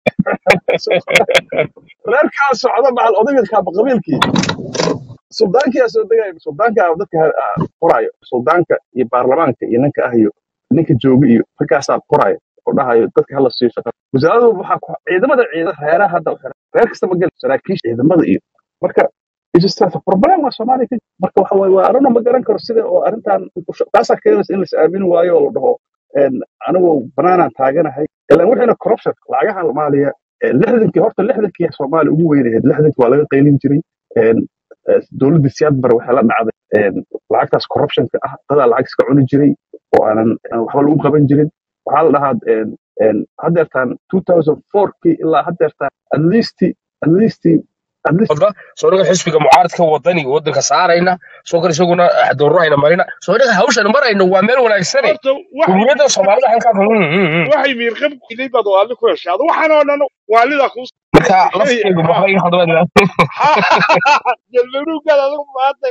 reerkaa socda macal odaygadkaaba qabiilkii suldaankiyaa soo degaya suldaanka dadka ha- ah, qoraayo suldaanka iyo baarlamaanka iyo ninka ah iyo ninka jooga iyo ragkaasaa qoraayo oo dhahayo dadka hala siiyo shaqa wasaaradu waxaa ku ciidamada ciidamada reeraha hadda u xiran reer kasta ma geli saraakiisha ciidamada iyo marka it's just a problem waa soomaaliya ka jira. marka waxa waaye waa arrinna ma garan karo sida oo arrintan taasaa keenaysa in lais aamini waayo oo la dhaho een, anigu banaanaan taaganahay ilaan wixiina corruption lacagaha soomaaliya ee, lixdankii horta lixdankii soomaaliya ugu weynahayd lixdankii waa laga qaylin jiray een, ee, dowladda siyaad bare waxay la dhacday een, lacagtaas corruptionka ah dadaa lacag iska cuni jiray oo aanan aan waxba lagu qaban jirin waxaa la dhahaa een, een, haddeertaan 2004kii ilaa haddeertaan at least at least at least wada soo dhaga xisbiga mucaaradka wadani wadanka saarayna soo kale isaguna doorahayna marina soo dhaga hawshan marayna waa meel wanaagsane horta waxay dowladda soomaalida halkaa waxay miirqab ilay baad waalid ku heshaado waxaan oo dhan waalidaa kuu marka lafteedu ha maxbay hadaba jalmaruugaad adigu maanta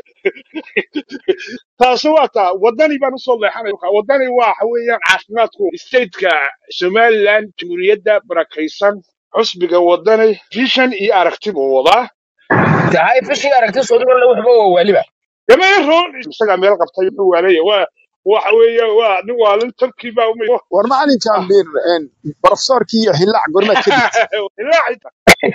taasi waa taa wadani baan usoo leexanaya wadani waa waxa weeyaan caafimaadku stateka somaliland jamhuuriyadda barakaysan xusbiga wadani vision iyo aragti buu wadaa tahay fishii aragti soo dhaga waxba waa waaliba dameero isagaa meel qabtay wuxuu waalaya waa waxa weeye waa nin waalin tarkii baa umay war macalinkan bir profesorkii iyo hillaac gormaad ka digtay ilaahay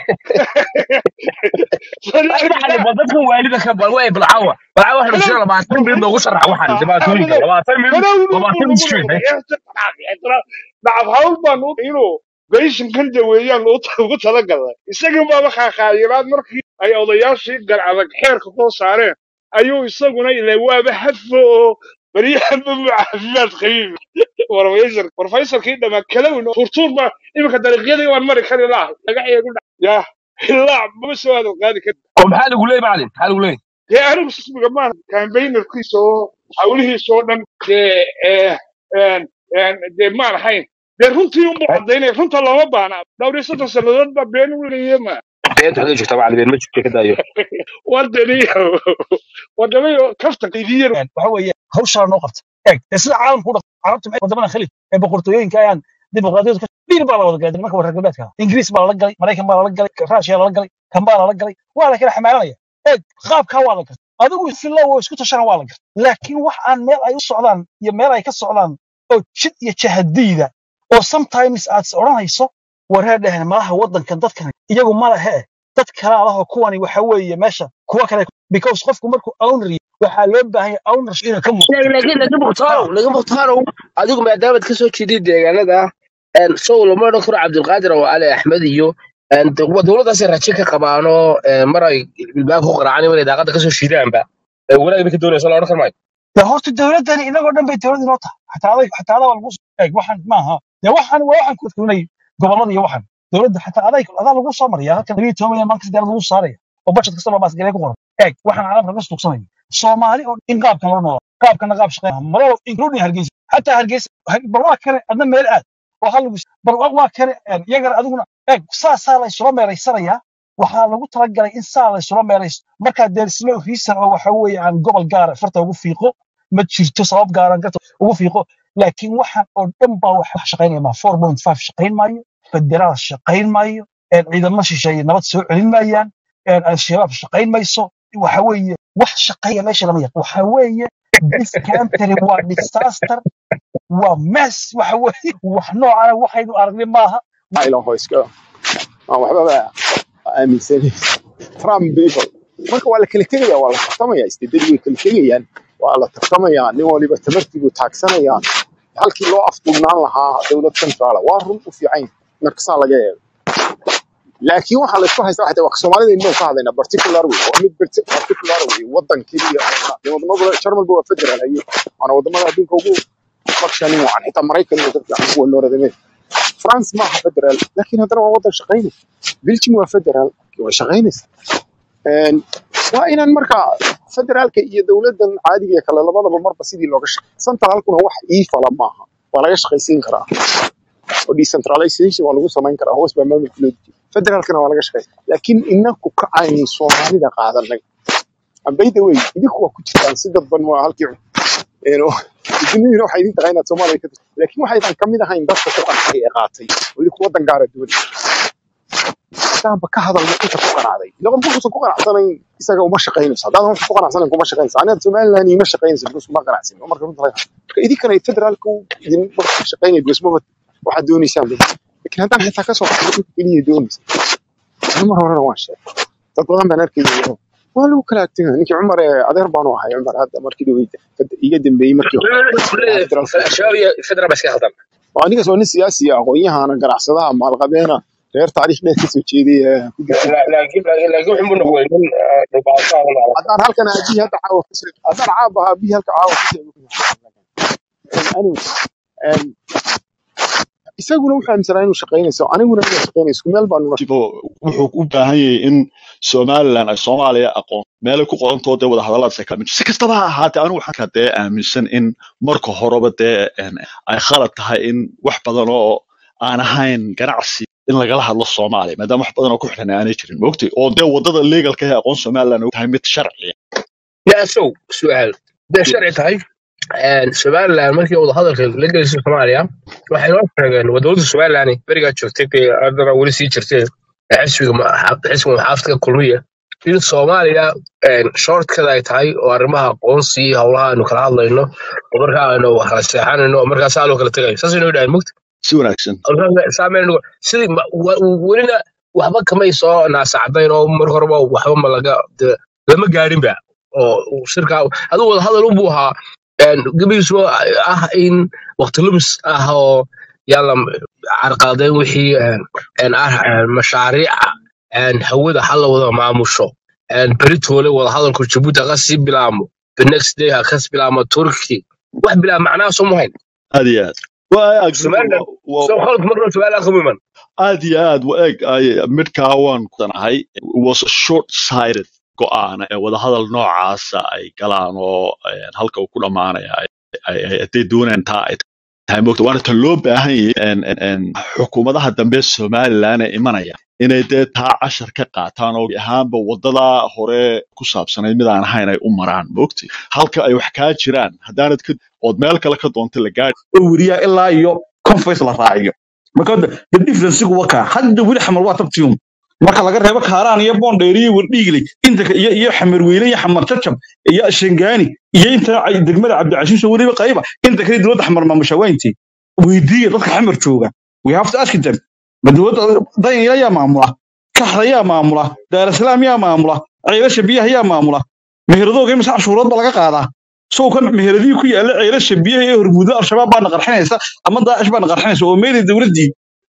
waxaan bal dadka waalida ka bal way balcawa balcawa waxa dhashay labaatan mid loogu sharax waxaan dhibaatooyinka labaatan mid labaatan mid street dhacab hawl baan u inuu beyshinkan daweeyaan ugu talagalay isagii baaba khaakhaayilaad markii ay odayaashii gar adag xeerka soo saareen ayuu isaguna ilaa waaba hadfo oo baryahanba mu caafimaad qabiib warfayser warfayserkii dhamaa kalawin turtuur baa iminka dariiqyadii waan mari kari lahay dhagaxyeegu dha yaa hilaac mama soo hadal qaadi kari oo maxaa lagu leeyahay macalin maxaa lagu leeyahay dee anigu sismiga maan kambaynerkiisa oo hawlihiisa oo dhan dee eh, een, een, dee maan ahayn dee runtii unbu cadaynaya runta looma baana dhowr iyo soddon sannadood baa been weliye ma beenta xagee joogta macalin been ma jirto ka daayo wadaniyo wadamayo kaftanka idiyar waxa weeye hawshaa noo qabta eeg ee sida caalamku u dhaqmo carabta maxay wadamada khaliij ee boqortooyooyinka ayaan dimuqraadiyadu ka dhiir baa la wada galay nimanka reer galbeedka ah. ingiriis baa lala galay maraykan baa lala galay raashiya lala galay kan baa lala galay waa la kala xamaalanaya eeg qaabkaa waa la garta adigu fillow oo isku tashana waa la garta laakiin wax aan meel ay u socdaan iyo meel ay ka socdaan oo jid iyo jahadiida oo sometimes aad is odhanayso waree dhehen malaha wadankan dadkan iyagu ma lehe dad kale alahoo kuwani waxa weeye meesha kuwa kale because qofku markuu owner yahay waxaa loo baahan yahay ownership inuu ka muuqdo laakiin laga muqtaaro laga muqtaaro adigu maadaamaad kasoo jeedid deegaanada een sow lama odhan karo cabdilqaadir oo ali axmed iyo And wa- dowladdaasay rajo ka qabaanoo eh, mar ay ilbaabka ku qaraacaan inay daaqadda kasoo shiidaanba Eh, wanaag bay ka doonaysa la odhan kar maayo de horta dowladdani inagoo dhan bay dowlad inoo tahay xataa aday xataa adaa lagu soo eeg waxaan maaha de waxaan waa waxaan ku tunay gobolada iyo waxan dowladda xataa aday adaa lagu soo maraya halkan labiyo toban milyan maalin kasta lagu saaraya oo budget kastaba baasgalee ku qoran eeg waxaan caalamka ka suuqsanaya soomaali oo in qaabkan loo noolaa qaabkana qaab shaqeyn malo including hargeysa xataa hargeysa ha- bal waa kane adna meel aad oo hal lagu bal waa waa kane een, iyagana adiguna eeg saasaa la isula meeraysanayaa waxaa lagu talagalay in saa la isula meerayso markaa there is no reason oo waxa weeye aan gobol gaara farta ugu fiiqo ma jirto sabab gaaran garta ugu fiiqo laakiin waxaan oo dhan baa wax wax shaqaynaya ma 4.5 shaqayn maayo federaal shaqayn maayo een, ciidamo shisheeye nabad soo celin maayaan een, al-shabaab shaqayn mayso waxa weeye wax shaqeeya meesha lama yaqaan waxa weeye this country waa disaster waa mess waxa weeye wax noocana waxaynu aragnay maaha ilaho iska aan waxbaba aaminsaneyn trump people marka waa la kala tegaya waa la tartamaya istedadii way kala tegayaan waa la tartamaya nin waliba tamartiibuu taagsanayaa halkii loo afdugnaan lahaa dowlad centraala waa run u fiican marka saa laga eego laakiin waxaa la isku haystaa waxay tahay soomaalida inuu ka hadlaynaa particular way waa mid parti- particular way wadan keliya oo ah. dee wadamada jarmalba waa federal haye waana wadamada adduunka ugu fakshanin wacan xitaa maraykan iyo dadka kuwa nooradameen France maaha federal laakiin haddana waa wadan shaqaynaysa Belgium waa federal way shaqaynaysa Een, waa inaan marka federaalka iyo dowladan caadiga ee kale labadaba marba sidii looga shaqeeyo centralkuna wax ii fala maaha waa laga shaqaysiin karaa oo decentralization waa lagu samayn karaa hoos baa maamulka loo dejiya federaalkana waa laga shaqeeya laakiin inaku ka aynu soomaalida qaadanay And by the way idinku waa ku jirtaan si dadban waa halkii een, oo- idinidina waxay idin tahay inaad soomaaliya ka tirsan laakiin waxaydan ka mid ahayn dadka ku qancay ee qaatay oo idinku wadan gaara doonay hadaanba ka hadalna inta ku qanacday laba markuusan ku qanacsanayn isaga uma shaqaynayso haddaadan wax ku qanacsanayn kuma shaqaynayso aniga somaliland ima shaqaynayso because kuma qanacsin oo marka runta laga marka idinkana federaalku idin marka shaqaynaya because maba waxaad doonaysaan laakiin haddaan xitaa kasoo baxdo dhulka keliya doonaysa ani mar horena waan sheegay dad badan baan arkayay waa lagu kala agtay ninkii cumar ee adeer baanu ahay cumar hadda markii dhaweyda iga dambeeyey markii hore federaalka shabaab iyo federal ba iska khaldan waa ninkaas waa nin siyaasi ah aqoon-yahana ganacsadaha maalqabeena reer taariikh dheer kasoo jeeday ee ku jirtay La- laakiin laakiin laakiin wuxuu noqday nin eh, dhibaato ah oo haddaan halkan aabihii hadda caawa ku sheeg haddaan caaba aabihii halka caawa ku sheego anyway um, isaguna wuxuu aaminsanaa inuu shaqaynayso aniguna inuu shaqaynayso isku meel baanu Tipo, wuxuu u baahan yahay in somalilan ay soomaaliya aqoon meelay ku qorantoo dee wada hadalladaas ay kala mid si kastaba ha ahaatee anigu waxaan ka dee aaminsan in marka horeba dee een, ay khalad tahay in wax badan oo aan ahayn ganacsi in lagala hadlo soomaaliya maadaama wax badan oo ku xiran aanay jirin maogtay oo dee wadada legalka ee aqoon somalilan tahay mid sharciya yaasow su-aal hadday sharci tahay een, somaliland markii wada hadalka la gelisay soomaaliya waxay noo sheegeen wadawada somaliland berigaa joogtay ee haddana weli sii jirtay ee xisbiga ma- xisbiga maxaafadka kulmiya in soomaaliya een, shortkada ay tahay oo arrimaha aqoonsi iyo howlaha aynu kala hadlayno oo markaa aynu wax kala seexanayno oo markaa saa loo kala tegayo saasay noo dhahan mugta si wanaagsan saameyn sidii ma- wa- welina waxba kamay soo naasacdayn oo mar horeba waxba ma laga de- lama gaarinba oo uu shirka adigu wada hadal unbuu ahaa een, gebigiisu ah in waqti lumis ah oo yalla carqaladeyn wixii een, een ah een, mashaariica een, hawada hala wada maamusho een, beritoole wada hadalku jabuuti ha kasii bilaamo the next day ha kas bilaamo turki wax bilaa macnaha soo muhayn aad iyo aad waa agree somaliland waa soo khalad marna somaliland kuma iman aad iyo aad wa eeg ay- midkaa waan kudanahay was a short sighted go'aan ee wadahadal noocaasa ay galaan oo eh, halka uu ku dhammaanaya ay- ay- ay- hadday doonayaan taa ay tahay moogta waana tan loo baahan yahay en- en- en xukuumadaha dambe somalilan ee imanaya inay dee taa cashar ka qaataan oo ahaanba wadada hore ku saabsanayd mid aan ahayn ay u maraan moogti halka ay wax kaa jiraan haddaanad ka ood meel kale ka doonta la gaari oo weriyaa ilaa iyo conference la raaciyo marka hadda the differencegu waa kaa hadda weli xamal waa tabtiyum marka laga reebo kaaraan iyo boondheer iyo wardhiigley inta ka- iyo iyo xamarweyne iyo xamar jajab iyo shangaani iyo inta ay- degmada cabdicasiis oo weliba qayba inta kale dowladda xamar maamusha waa intee weydiiya dadka xamar jooga we have to ask them ma dowladda danyala yaa maamula kaxda yaa maamula daarasalaam yaa maamula ceelasha biyaha yaa maamula meheradooga imisa cashuurood ba laga qaadaa sow kan meheradii ku yaalla ceelasha biyaha ee hormuudla al-shabaab baana qarxinaysa ama daacish baana qarxinaysa oo meeday dowladdii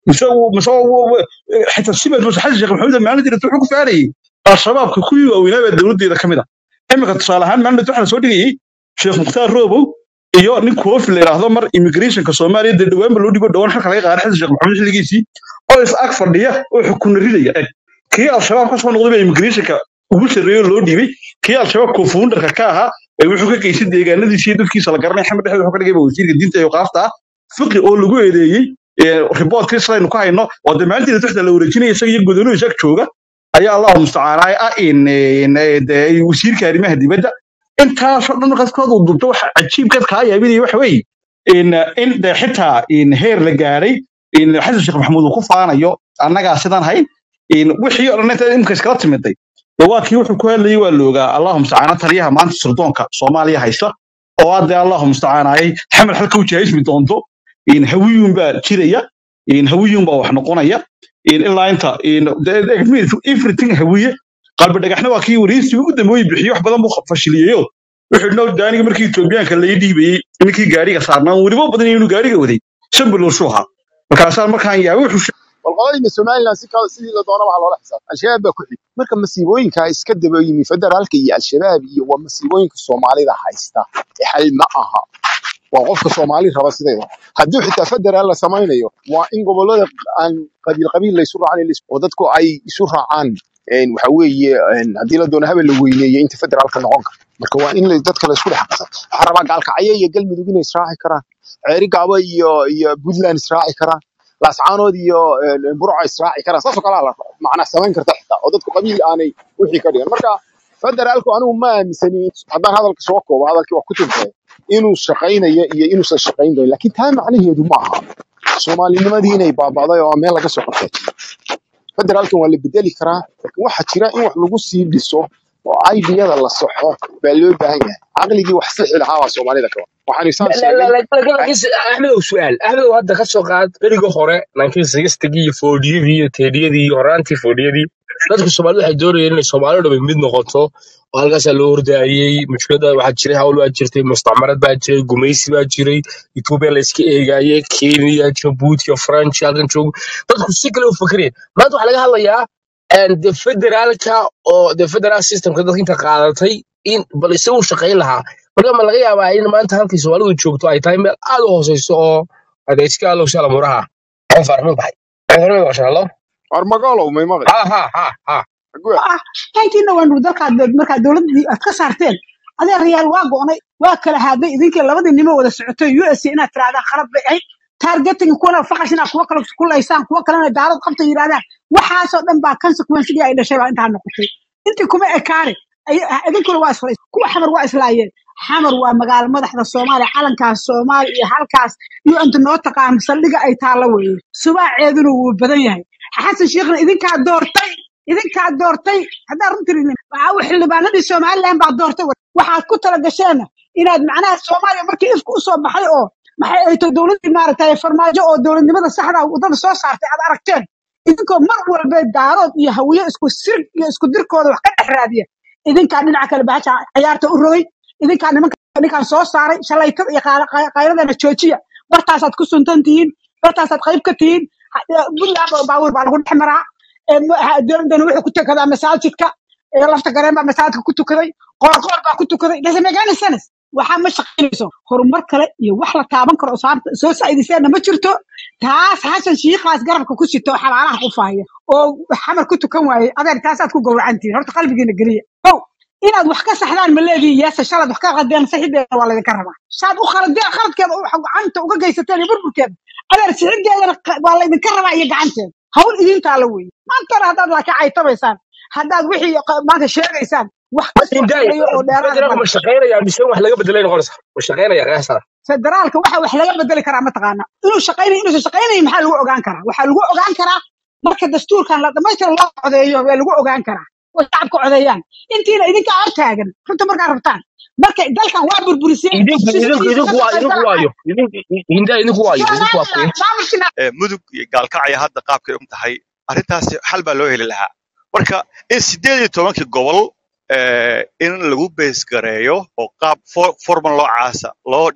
mise uu- mise uu- uu- xitaa simed muse xasan sheekh maxamuud maalin jirta wuxuu ku faanayay al-shabaabka kuwii waaweynaa baa dowladdeeda ka mid ah iminka tusaale ahaan maalin waxaa soo dhigayay sheekh mukhtaar roobow iyo nin koofi la yidhaahdo mar immigrationka soomaaliya dee dhawaanba loo dhigo dhawaan xalka laga qaaday xasan sheekh maxamuud xilligiisii oo is ag fadhiya oo xukuna ridaya eg kii al-shabaab ka soo noqday baa immigrationka ugu sarreeyo loo dhiibay kii al-shabaab koonfuundarka ka ahaa ee wuxuu ka geystay deegaanadiisa iyo dadkiisa la garanay xamed dhexdeed wuxuu ka dhigay wasiirka diinta iyo qaafta ah fiqi oo lagu eedeeyey riboodkii sidaynu ka hayno oo dee maalintii dadka la wareejinaya isaga iyo godoonuu isaga jooga ayaa allahu mustacaanaa ah in in, eh, dee wasiirka arrimaha dibadda intaasoo dhan markaaskooda uu dubto waxa cajiibkaad kaa yaabinaya waxa weeye in in dee xitaa in heer la gaadhay in xasan sheekh maxamuud uu ku faanayo annagaa sidaan hayn in wixii oo dhan inta imika iskala timiday dee waa kii wuxuu ku hadlayay waa la ogaa allahu mustacaana taliyaha maanta sirdoonka soomaaliya haysta oo hadde allahu mustacaanayay xamar halka u jahaysmi doonto in hawiyuun baa jiraya in hawiyuun baa wax noqonaya in ilaa inta in de- de- de- everything hawiye qalbi dhagaxna waa kii wareysi ugu dambeeyey bixiyo wax badan buu fashiliyeyo wuxuu dhinoo daaniga markii etoobiyaanka laga dhiibayey ninkii gaariga saarnaa weliba badan inuu gaariga waday shan bilowshuu ahaa markaasaa markaan yaabay wuxuu والقضايا somaliland si kale sidii la doona waxa loola xisaab al-shabaab baa ku xig marka masiibooyinka iska daba yimi federaalka iyo al-shabaab iyo waa masiibooyinka soomaalida haysta ee xal ma aha waa qofka soomaali raba sideeda haddii xitaa federaal la samaynayo waa in gobolada aan qabiil qabiil la isu raacin oo dadku ay isu raacaan een, waxa weeye een, haddii la doono habel la weyneeyo inta federaalka noqon kara marka waa in la- dadka la isku dhex qasan waxaa rabaa gaalkacyo iyo galmudug inay israaci karaan ceeri gaabo iyo iyo puntland israaci karaan laascaanood iyo een, burca israaci karaan saasoo kalaa la macnaa samayn karta xitaa oo dadku qabiil aanay wixii ka dhigan marka federaalku anigu ma aaminsani haddaan hadalka soo koobo hadalkii waa ku tuntay inuu shaqaynayo iyo inuusan shaqaynayn laakiin taa macnaheedu ma aha soomaalinimadii inay baaba'day oo meel laga soo qabtay federaalkan waa la bedeli karaa laakiin waxaa jira in wax lagu sii dhiso oo aidiyada la saxo baa loo baahan yahay caqligii wax sixi lahaa waa soomaalida kawa waxaan isaan لا لا sheegay لا لكن لكن احمد سؤال احمد هذا كسو قاد بريغو هore 1960 iyo 40 iyo 30 iyo horaantii 40 dadka Soomaalidu waxay doonayeen inay Soomaalidu dhab mid noqoto oo halkaas loo hordaayay mushkilada waxaa jiray hawl waa jirtay mustacmarad baa jiray gumaysi baa jiray Ethiopia la iska eegayay Kenya Djibouti iyo French halkan joog dadku si kale u fakreen maanta waxaa laga hadlayaa and the federaalka oo the federal systemka dadka inta qaadatay in bal isagu shaqayn lahaa marka ma laga yaabaa in maanta halkii soomaalidu joogto ay tahay meel aad u hooseyso oo adeegsiga allow shala muraha aan farmin baxay aan farmin basha allo armagalow may maqli ha ha ha ha Agwe. ah intiina waan dalkaad markaa dowladii aad ka saarteen adee riyaal waa go'nay waa kala haaday idinkii labadii nimo wada socotay u s inaad tirahdaan khalad bay ahayd targeting kuwana faqash inaad kuwa kale ku laysaan kuwa kalena daalad qabta yidhahdaan waxaasoo dhan baa consequencegii ay dhashay baa intaa noqotay intii kuma ekaane ay- idinkuna waa isla kuwa xamar waa islaayeen xamar waa magaalo madaxda soomaaliya calankaas soomaali iyo halkaas iyo inta noo taqaan saldhiga ay taalla weeye subaaceeduna wuu badan yahay xasan sheekhna idinkaa doortay idinkaa doortay haddaa runtii waxaa xildhibaanadii somaliland baa doortay wey. waxaad ku tala gasheenna inaad macnaha soomaaliya markii ifka usoo baxay oo maxay ay tahay dowladdii maaragtay farmaajo oo dowladnimada saxda ah waddada soo saartay aad aragteen idinkoo mar walba daarood iyo hawiye isku sir iyo isku dirkooda wax ka dhex raadiya idinkaa dhinaca kale bahasha ciyaarta u rogay idinkaa nimanka ninkaan soo saaray shalaytada iyo qaala- qay- qayladana joojiya bartaasaad ku suntan tihiin bartaasaad qayb ka tihiin Ha- puntland oo baabuur baa lagu dhex maraa Ee, ma- ha- dowladana wuxuu ku tukadaa masaajidka ee lafta gareen baa masaajidka ku tukaday qoorqoor baa ku tukaday doesn't make any sense waxaa ma shaqaynayso horumar kale iyo wax la taaban karo oo saarta- soo saaidiseenna ma jirto taas xasan shiikaas garabka ku sito oo xabaalaha ku faaya oo xamar ku tukan waaye adeer taasaad ku gowracantihin horta qalbigiina geliya kow inaad wax ka saxdaan ma leedihin yeese shalaad wax ka qaldeen saxideeda waa laydinka rabaa saad u khaladeen khaladkeeda u gacanta uga geysateen iyo burburkeeda adeer sixideedana qa- waa laydinka rabaa iyo gacanteeda hawl idintaa la weeye maantana haddaad laakiin caytabaysaan haddaad wixii qa- maanta sheegaysaan wax ka soo inday kordhayo oo dheeraad federaalku male ma shaqaynaya mise wax laga bedelay noqonaysa ma shaqaynaya qiyaasada federaalka waxa wax laga bedeli karaa mataqaana inuu shaqaynayo inuusan shaqaynayo maxaa lagu ogaan karaa waxaa lagu ogaan karaa marka dastuurkan la dhamaystira loo codeeyo waa lagu ogaan karaa oo shacabka codeeyaan intiina idinka hor taagan runta markaa rabtaan marka dalkan waa burburiseen idinku idinku xisbigiisa idinku ka waa idinku shaqaysan waayo idinku inday idinku waayo idinku waa kuwe maamulkina ee, mudug iyo gaalkacya hadda qaabkay u tahay arrintaasi xal baa loo heli lahaa marka in sideed iyo tobankii gobol ee, in lagu beesgareeyo oo qaab for- formal loo caasa loo dhigo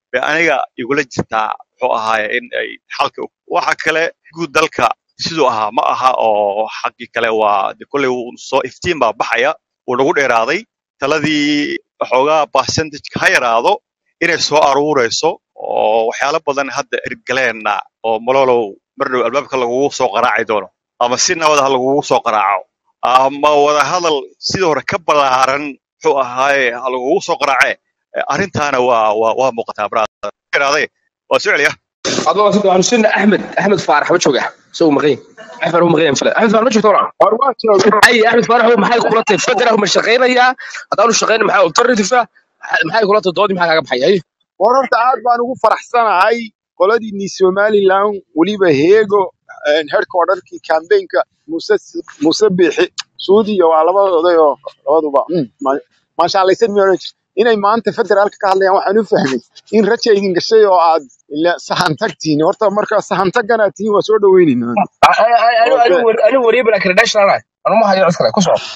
bay aniga igula jirtaa muxuu ahaaye in ay xalka u- waxa kale guud dalka siduu ahaa ma aha oo xaggii kale waa de kolley wuu soo iftiin baa baxaya wuu nagu dheeraaday taladii waxoogaa percentage ha yaraado inay soo aruurayso oo waxyaalo badan hadda ergaleenna oo malolow mar dhow albaabka lagugu soo qaraaci doono ama si nabad ha lagugu soo qaraaco ama wada hadal sidii hore ka ballaaran muxuu ahaaye ha lagugu soo qaraace Eh, arrintaana waa waa waa muuqataa brother iraaday waa soo celiya adoo sida waxaan sinna axmed axmed faarax ma jooga isagu maqan axmed faarax maqan fala axmed faarax ma joogto walaal war waa jooga ay axmed faarax maxay kula tahay federal ma shaqaynayaa haddaanu shaqayn maxaa alternative ah maxay kula tahay doodii maxaa kaaga baxay ay war horta aad baan ugu faraxsanahay qoladiinii somalilan weliba heego headquarterkii campaignka muse muse biixi suudiya waa labadooday oo labaduba mm, ma- maashaallaysan miyaa oran jirta inay maanta federaalka ka hadlayaan waxaan u fahmay in raja idin gashay oo aad ila sahan tagtiin horta marka sahan taganaad tihiin waa soo dhaweynaynaa okay anigu wariye bala credential ah anu ma hayo cid kale ku soco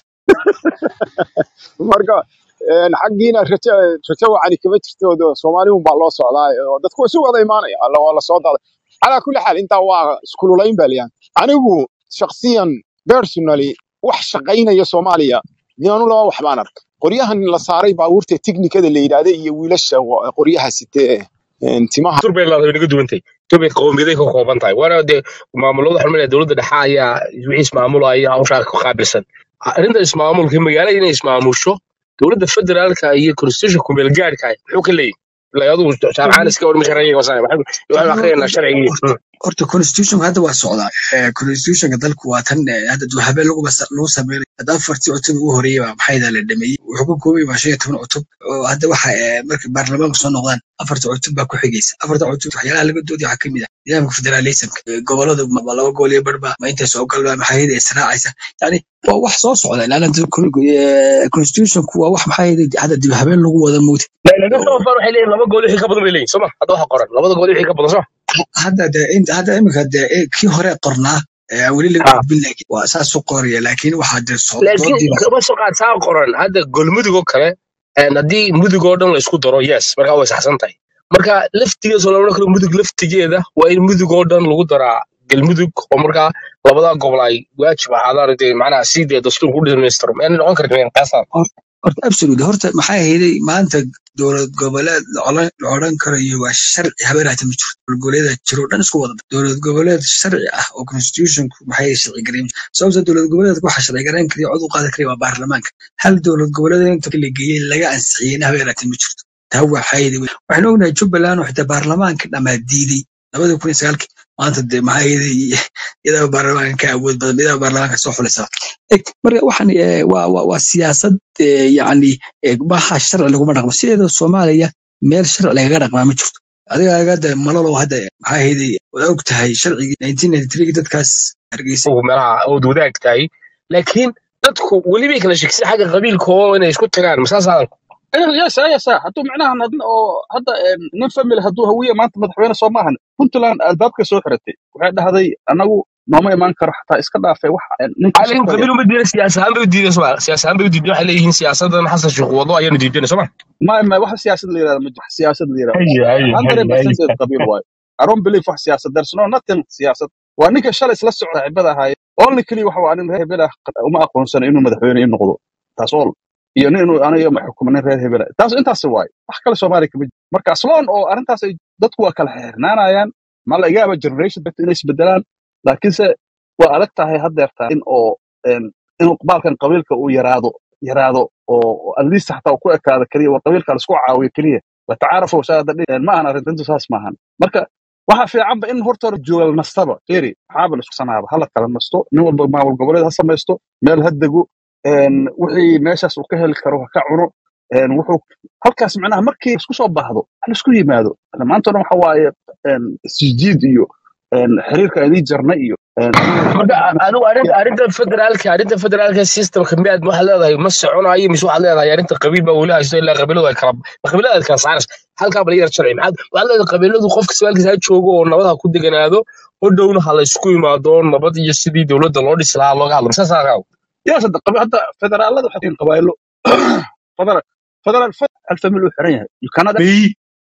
marka een, xaggiina rajo rajo wacani kama jirto oo soomaaliun baa loo socdaa oo dadku waa isu wada imaanaya alla waa lasoo daaday calaa kulli xaal intaa waa iskululayn baa liyan anigu shakhsiyan personally wax shaqaynaya soomaaliya nianu laba wax baan arka qoryahan la saaray baabuurta tiknikada la yidhaahda iyo wiilasha wa- qoryaha sitee een, timaha turbay laadahay naga duwantay turbay qowmiyaday ka kooban tahay waana dee maamulada waxaan leeyahay dowladda dhexe ayaa wixii ismaamulaya hawshaa ka qaabilsan arrinta ismaamulka magaalada inay ismaamusho dowladda federaalka iyo constitution kumeel gaadhka muxuu ka leeyahay ilaa adigu jaamacaan iska war masharciga wasana waxaan akhriyaynaa sharcigii Mm. horta constitutionka hadda waa socdaa Eh, constitutionka dalku waa tan eh, hadda duu habeen lagu basa- lagu sameynay hadda afartii cutub ugu horeeyay baa maxayda la dhameeyey wuxuu ka kooban yahay shan iyo toban cutub oo hadda waxa eh, markay baarlamaanka soo noqdaan afarta cutub baa ku xigaysa afarta cutub waxyaalaha laga doodaya waxaa kamid ah nidaamka federalismka Eh, goboladu ma ma laba gobol iyo barba ma intay soo galbaa maxayada israacaysa yani waa wax soo socda ilaa constitutionku waa wax maxayada hadda dib habeen lagu wada moodi laakiin sabab baan waxay leeyihin laba gool wixii ka badan bay leeyihin soma hadda waxa qoran labada gool wixii ka badan soma hadda de inta hadda imika de eh, kii hore qornaa eh, weli laga ha gudbin laakiin waa saas u qoraya laakiin waxaa de soo laakiin doodii baa kama soo qaad saa qoran hadda golmudug oo kale een, haddii mudug oo dhan la isku daro yes markaa way saxsan tahay marka laftigeeda soo lama karo mudug laftigeeda waa in mudug oo dhan lagu daraa galmudug oo markaa labada gobol ay waajib ahaadaan dee macnaha si dee dastuurku u dhamaystiro ma noqon kartin qiyaasaan Hor- horta absolute horta maxaa hayday maanta dowlad goboleed la odhan la odhan karayo waa sharci habeeraata ma jirto dowlad goboleeda jiro dhan isku wada dowlad goboleed sharci ah oo constitutionku maxay sharci gareyn sababta dowlad goboleedka waxa sharci gareyn kariya cod u qaadan kariya waa baarlamaanka hal dowlad goboleed inta la geeyey laga ansixiyeyna habeeraata ma jirto taa waxaa hayday waxaan ognahay jubbaland oo xitaa baarlamaanka dhammaa diiday labada kun iyo sagaalkii maanta dee maxaa hayday iyadaa baarlamaanka ka awood badan iyadaa baarlamaanka soo xulisa Eg, marka waxaan eh, waa waa waa siyaasad eh, yacni eh, waxa sharci laguma dhaqmo sideeda soomaaliya meel sharci lagaga dhaqmaa ma jirto adiga agada malalow hadda maxaa hayday waa og tahay sharcigii 1993 dadkaas hargeysa ugu meelaha ood wadaag tahay laakiin dadku weli bay kala shekisay xagga qabiilka oo inay isku tagaan masaasaa yasa yasa hadduu macnaha nadin oo hadda em, nin family hadduu hawiye maanta madaxweyne soo maahan puntland albaabka soo xiratay waxay dhahday anagu nooma imaan karo xataa iska dhaafay wax em, ninka عليهم shaqaya قبيلهم بدينا سياسة هم بدينا سوا سياسة هم بدينا حليهم سياسة أنا حاسس شو وضوء أيام بدينا سوا ma ma wax siyaasad la yirahdo ma jiro wax siyaasad la yirahdo هي هي hundred هي percent هي qabiil waayo I don't believe wax siyaasad there's no nothing siyaasad waa ninka shalay isla socda cibada ahaay only keliya waxa waa nin reer hebel ah uma aqoonsana inuu madaxweyne ii noqdo taas all iyo nin inuu aniga ma xukumo nin reer hebel ah taas intaas waaye wax kale soomaaliya kama jiro marka asloon oo arrintaas ay dadku waa kala xirnaanayaan ma laga yaaba generation dadka inay isbedelaan laakiinse waa adag tahay haddeerta in oo em, inuu baalkan qabiilka uu yaraado yaraado oo at least xataa uu ku ekaado keliya waa qabiilka la isku caawiyo keliya watacaarafu saada ma ahan arrintintu saas maahan marka waxa fiicanba in horta hore joogal nastaba feri maxaaba la isku sanaaba hala kala nasto nin walba maamul goboleed ha samaysto meel ha dego een, wixii meeshaas uu ka heli karo ha ka cuno een, wuxuu halkaas macnaha markii isku soo baahdo ha la isku yimaado Hadda maanta o dhan waxa waaye een, isjiid iyo een, xiriirka idii jarna iyo een, marka anigu arrinta arrinta federaalka arrinta federaalka systemka miyaad waxaad leedahay ma soconayo mise waxaad leedahay arrinta qabiil baa weli haysto ilaa qabiiladu ay kala qabiilada ay kala saarayso halkaa bala yar sharci maxaad waxaad leedahay qabiiladu qofka sawaalkiisa ha joogo oo nabad ha ku deganaado hodhowna ha la isku imaado nabad iyo sidii dowladda loo dhisi lahaa looga hadlo masaasaa qaaw yaas hadda qab- hadda federaalada waxay yihiin qabaayilo federal federal alfamil uu xiran yahay you cannot bay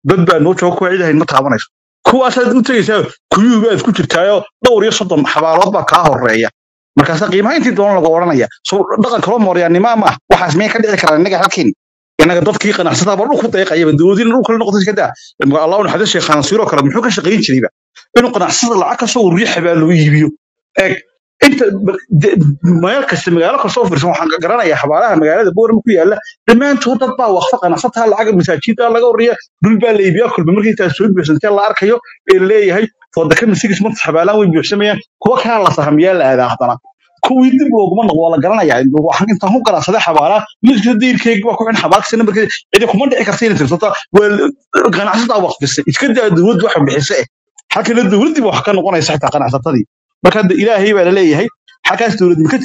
dad baa noo jooga kuwa ciidahayn ma taabanayso kuwaasaad u tegaysaa kuyuu baad ku jirtaayoo dhowr iyo soddon xabaalood baa kaa horeeya markaasa qiimaha intii doona lagu odhanaya so dhaqan kaloo mooryaannima ma ah waxaas miyay ka dhici karaan innaga halkeen innaga dadkii qanacsataaba dhulku deeqayaba dowladiina dhulka la noqotay iska daa allah u naxariis sheekh khanasiiroo kale muxuu ka shaqayn jirayba inuu qanacsada lacag ka soo riixa baa loo iibiyo eeg inta de- meel kasta magaalo kastoo fiirsan waxaan garanayaa xabaalaha magaalada boorama ku yaala dhammaantood dad baa waqfa qanacsataa lacag masaajida laga wariya dhul baa la iibiyaa kolba markii intaa soo buuxsantee la arkayo ee leeyahay foodaka misigis manta xabaalaan way buuxsamayaan kuwa kalaa la sahamiyaa la aadaa haddana kuwii dib looguma noqdo waa la garanayaa waxaan intaan ku ganacsaday xabaalaa midkasta diirkeyga waa ku xin xabaalkasa nambarkeeda cidi kuma dhici karta inay tirsata waa ganacsataa waqfisay iska daa dowladdu waxa bixisa eh halkana dowladdii ba wax ka noqonaysa xitaa qanacsatadii marka hadda ilaahay baa la leeyahay halkaas dowladnimo ka